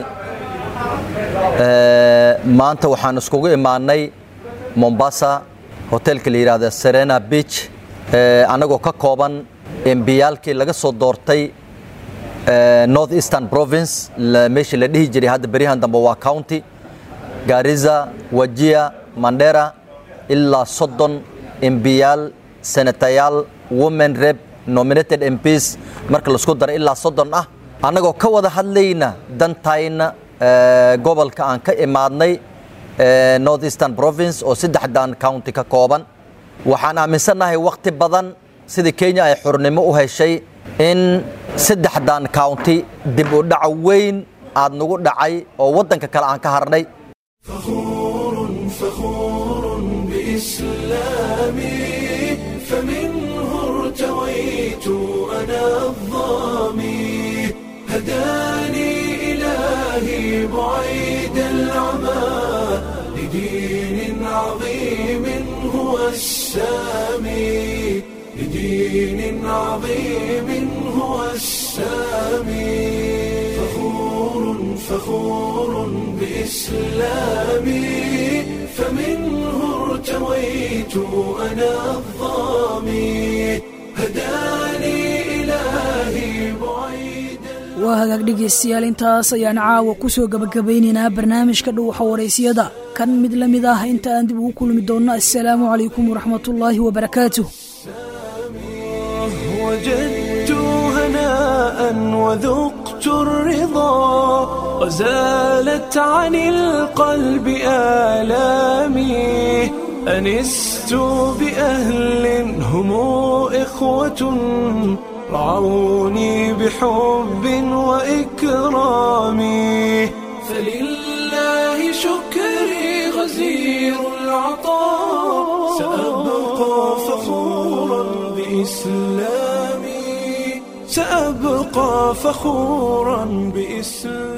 maanta waxaan iskugu imaanay mombasa hotelka la yidhaahda serena beach annagoo ka kooban embiyaalkii laga soo doortay north eastern province meeshii la dhihi jiray hadda beryahan dambe waa county gaariza wajia mandera ilaa soddon embiyaal senatayaal women rep nominated mps marka laisku daro ilaa soddon ah annagoo ka wada hadlayna dantayna gobolka aan ka imaadnay north eastern province oo saddexdan county ka kooban waxaan aaminsannahay wakhti badan sidii kenya ay xurnimo u heshay in saddexdan county dib u dhac weyn aad nagu dhacay oo waddanka kale aan ka harnay فخور بإسلامي فمنه ارتويت أنا الظامي هداني إلهي بعيد العمى لدين عظيم هو السامي لدين عظيم هو السامي فخور فخور بإسلامي فمنه ارتويت أنا الظامي هداني إلهي بعيد waa hagaag dhegaystayaal intaas ayaan caawa ku soo gabagabaynaynaa barnaamijka dhuuxa waraysiyada kan mid la mid ah inta aan dib ugu kulmi doonno assalaamu calaykum waraxmatullaahi wabarakaatuh وجدت هناء وذقت الرضا وزالت عن القلب آلامي أنست بأهل هم إخوة رعوني بحب وإكرام فلله شكري غزير العطاء سأبقى فخورا بإسلامي سأبقى فخورا بإسلامي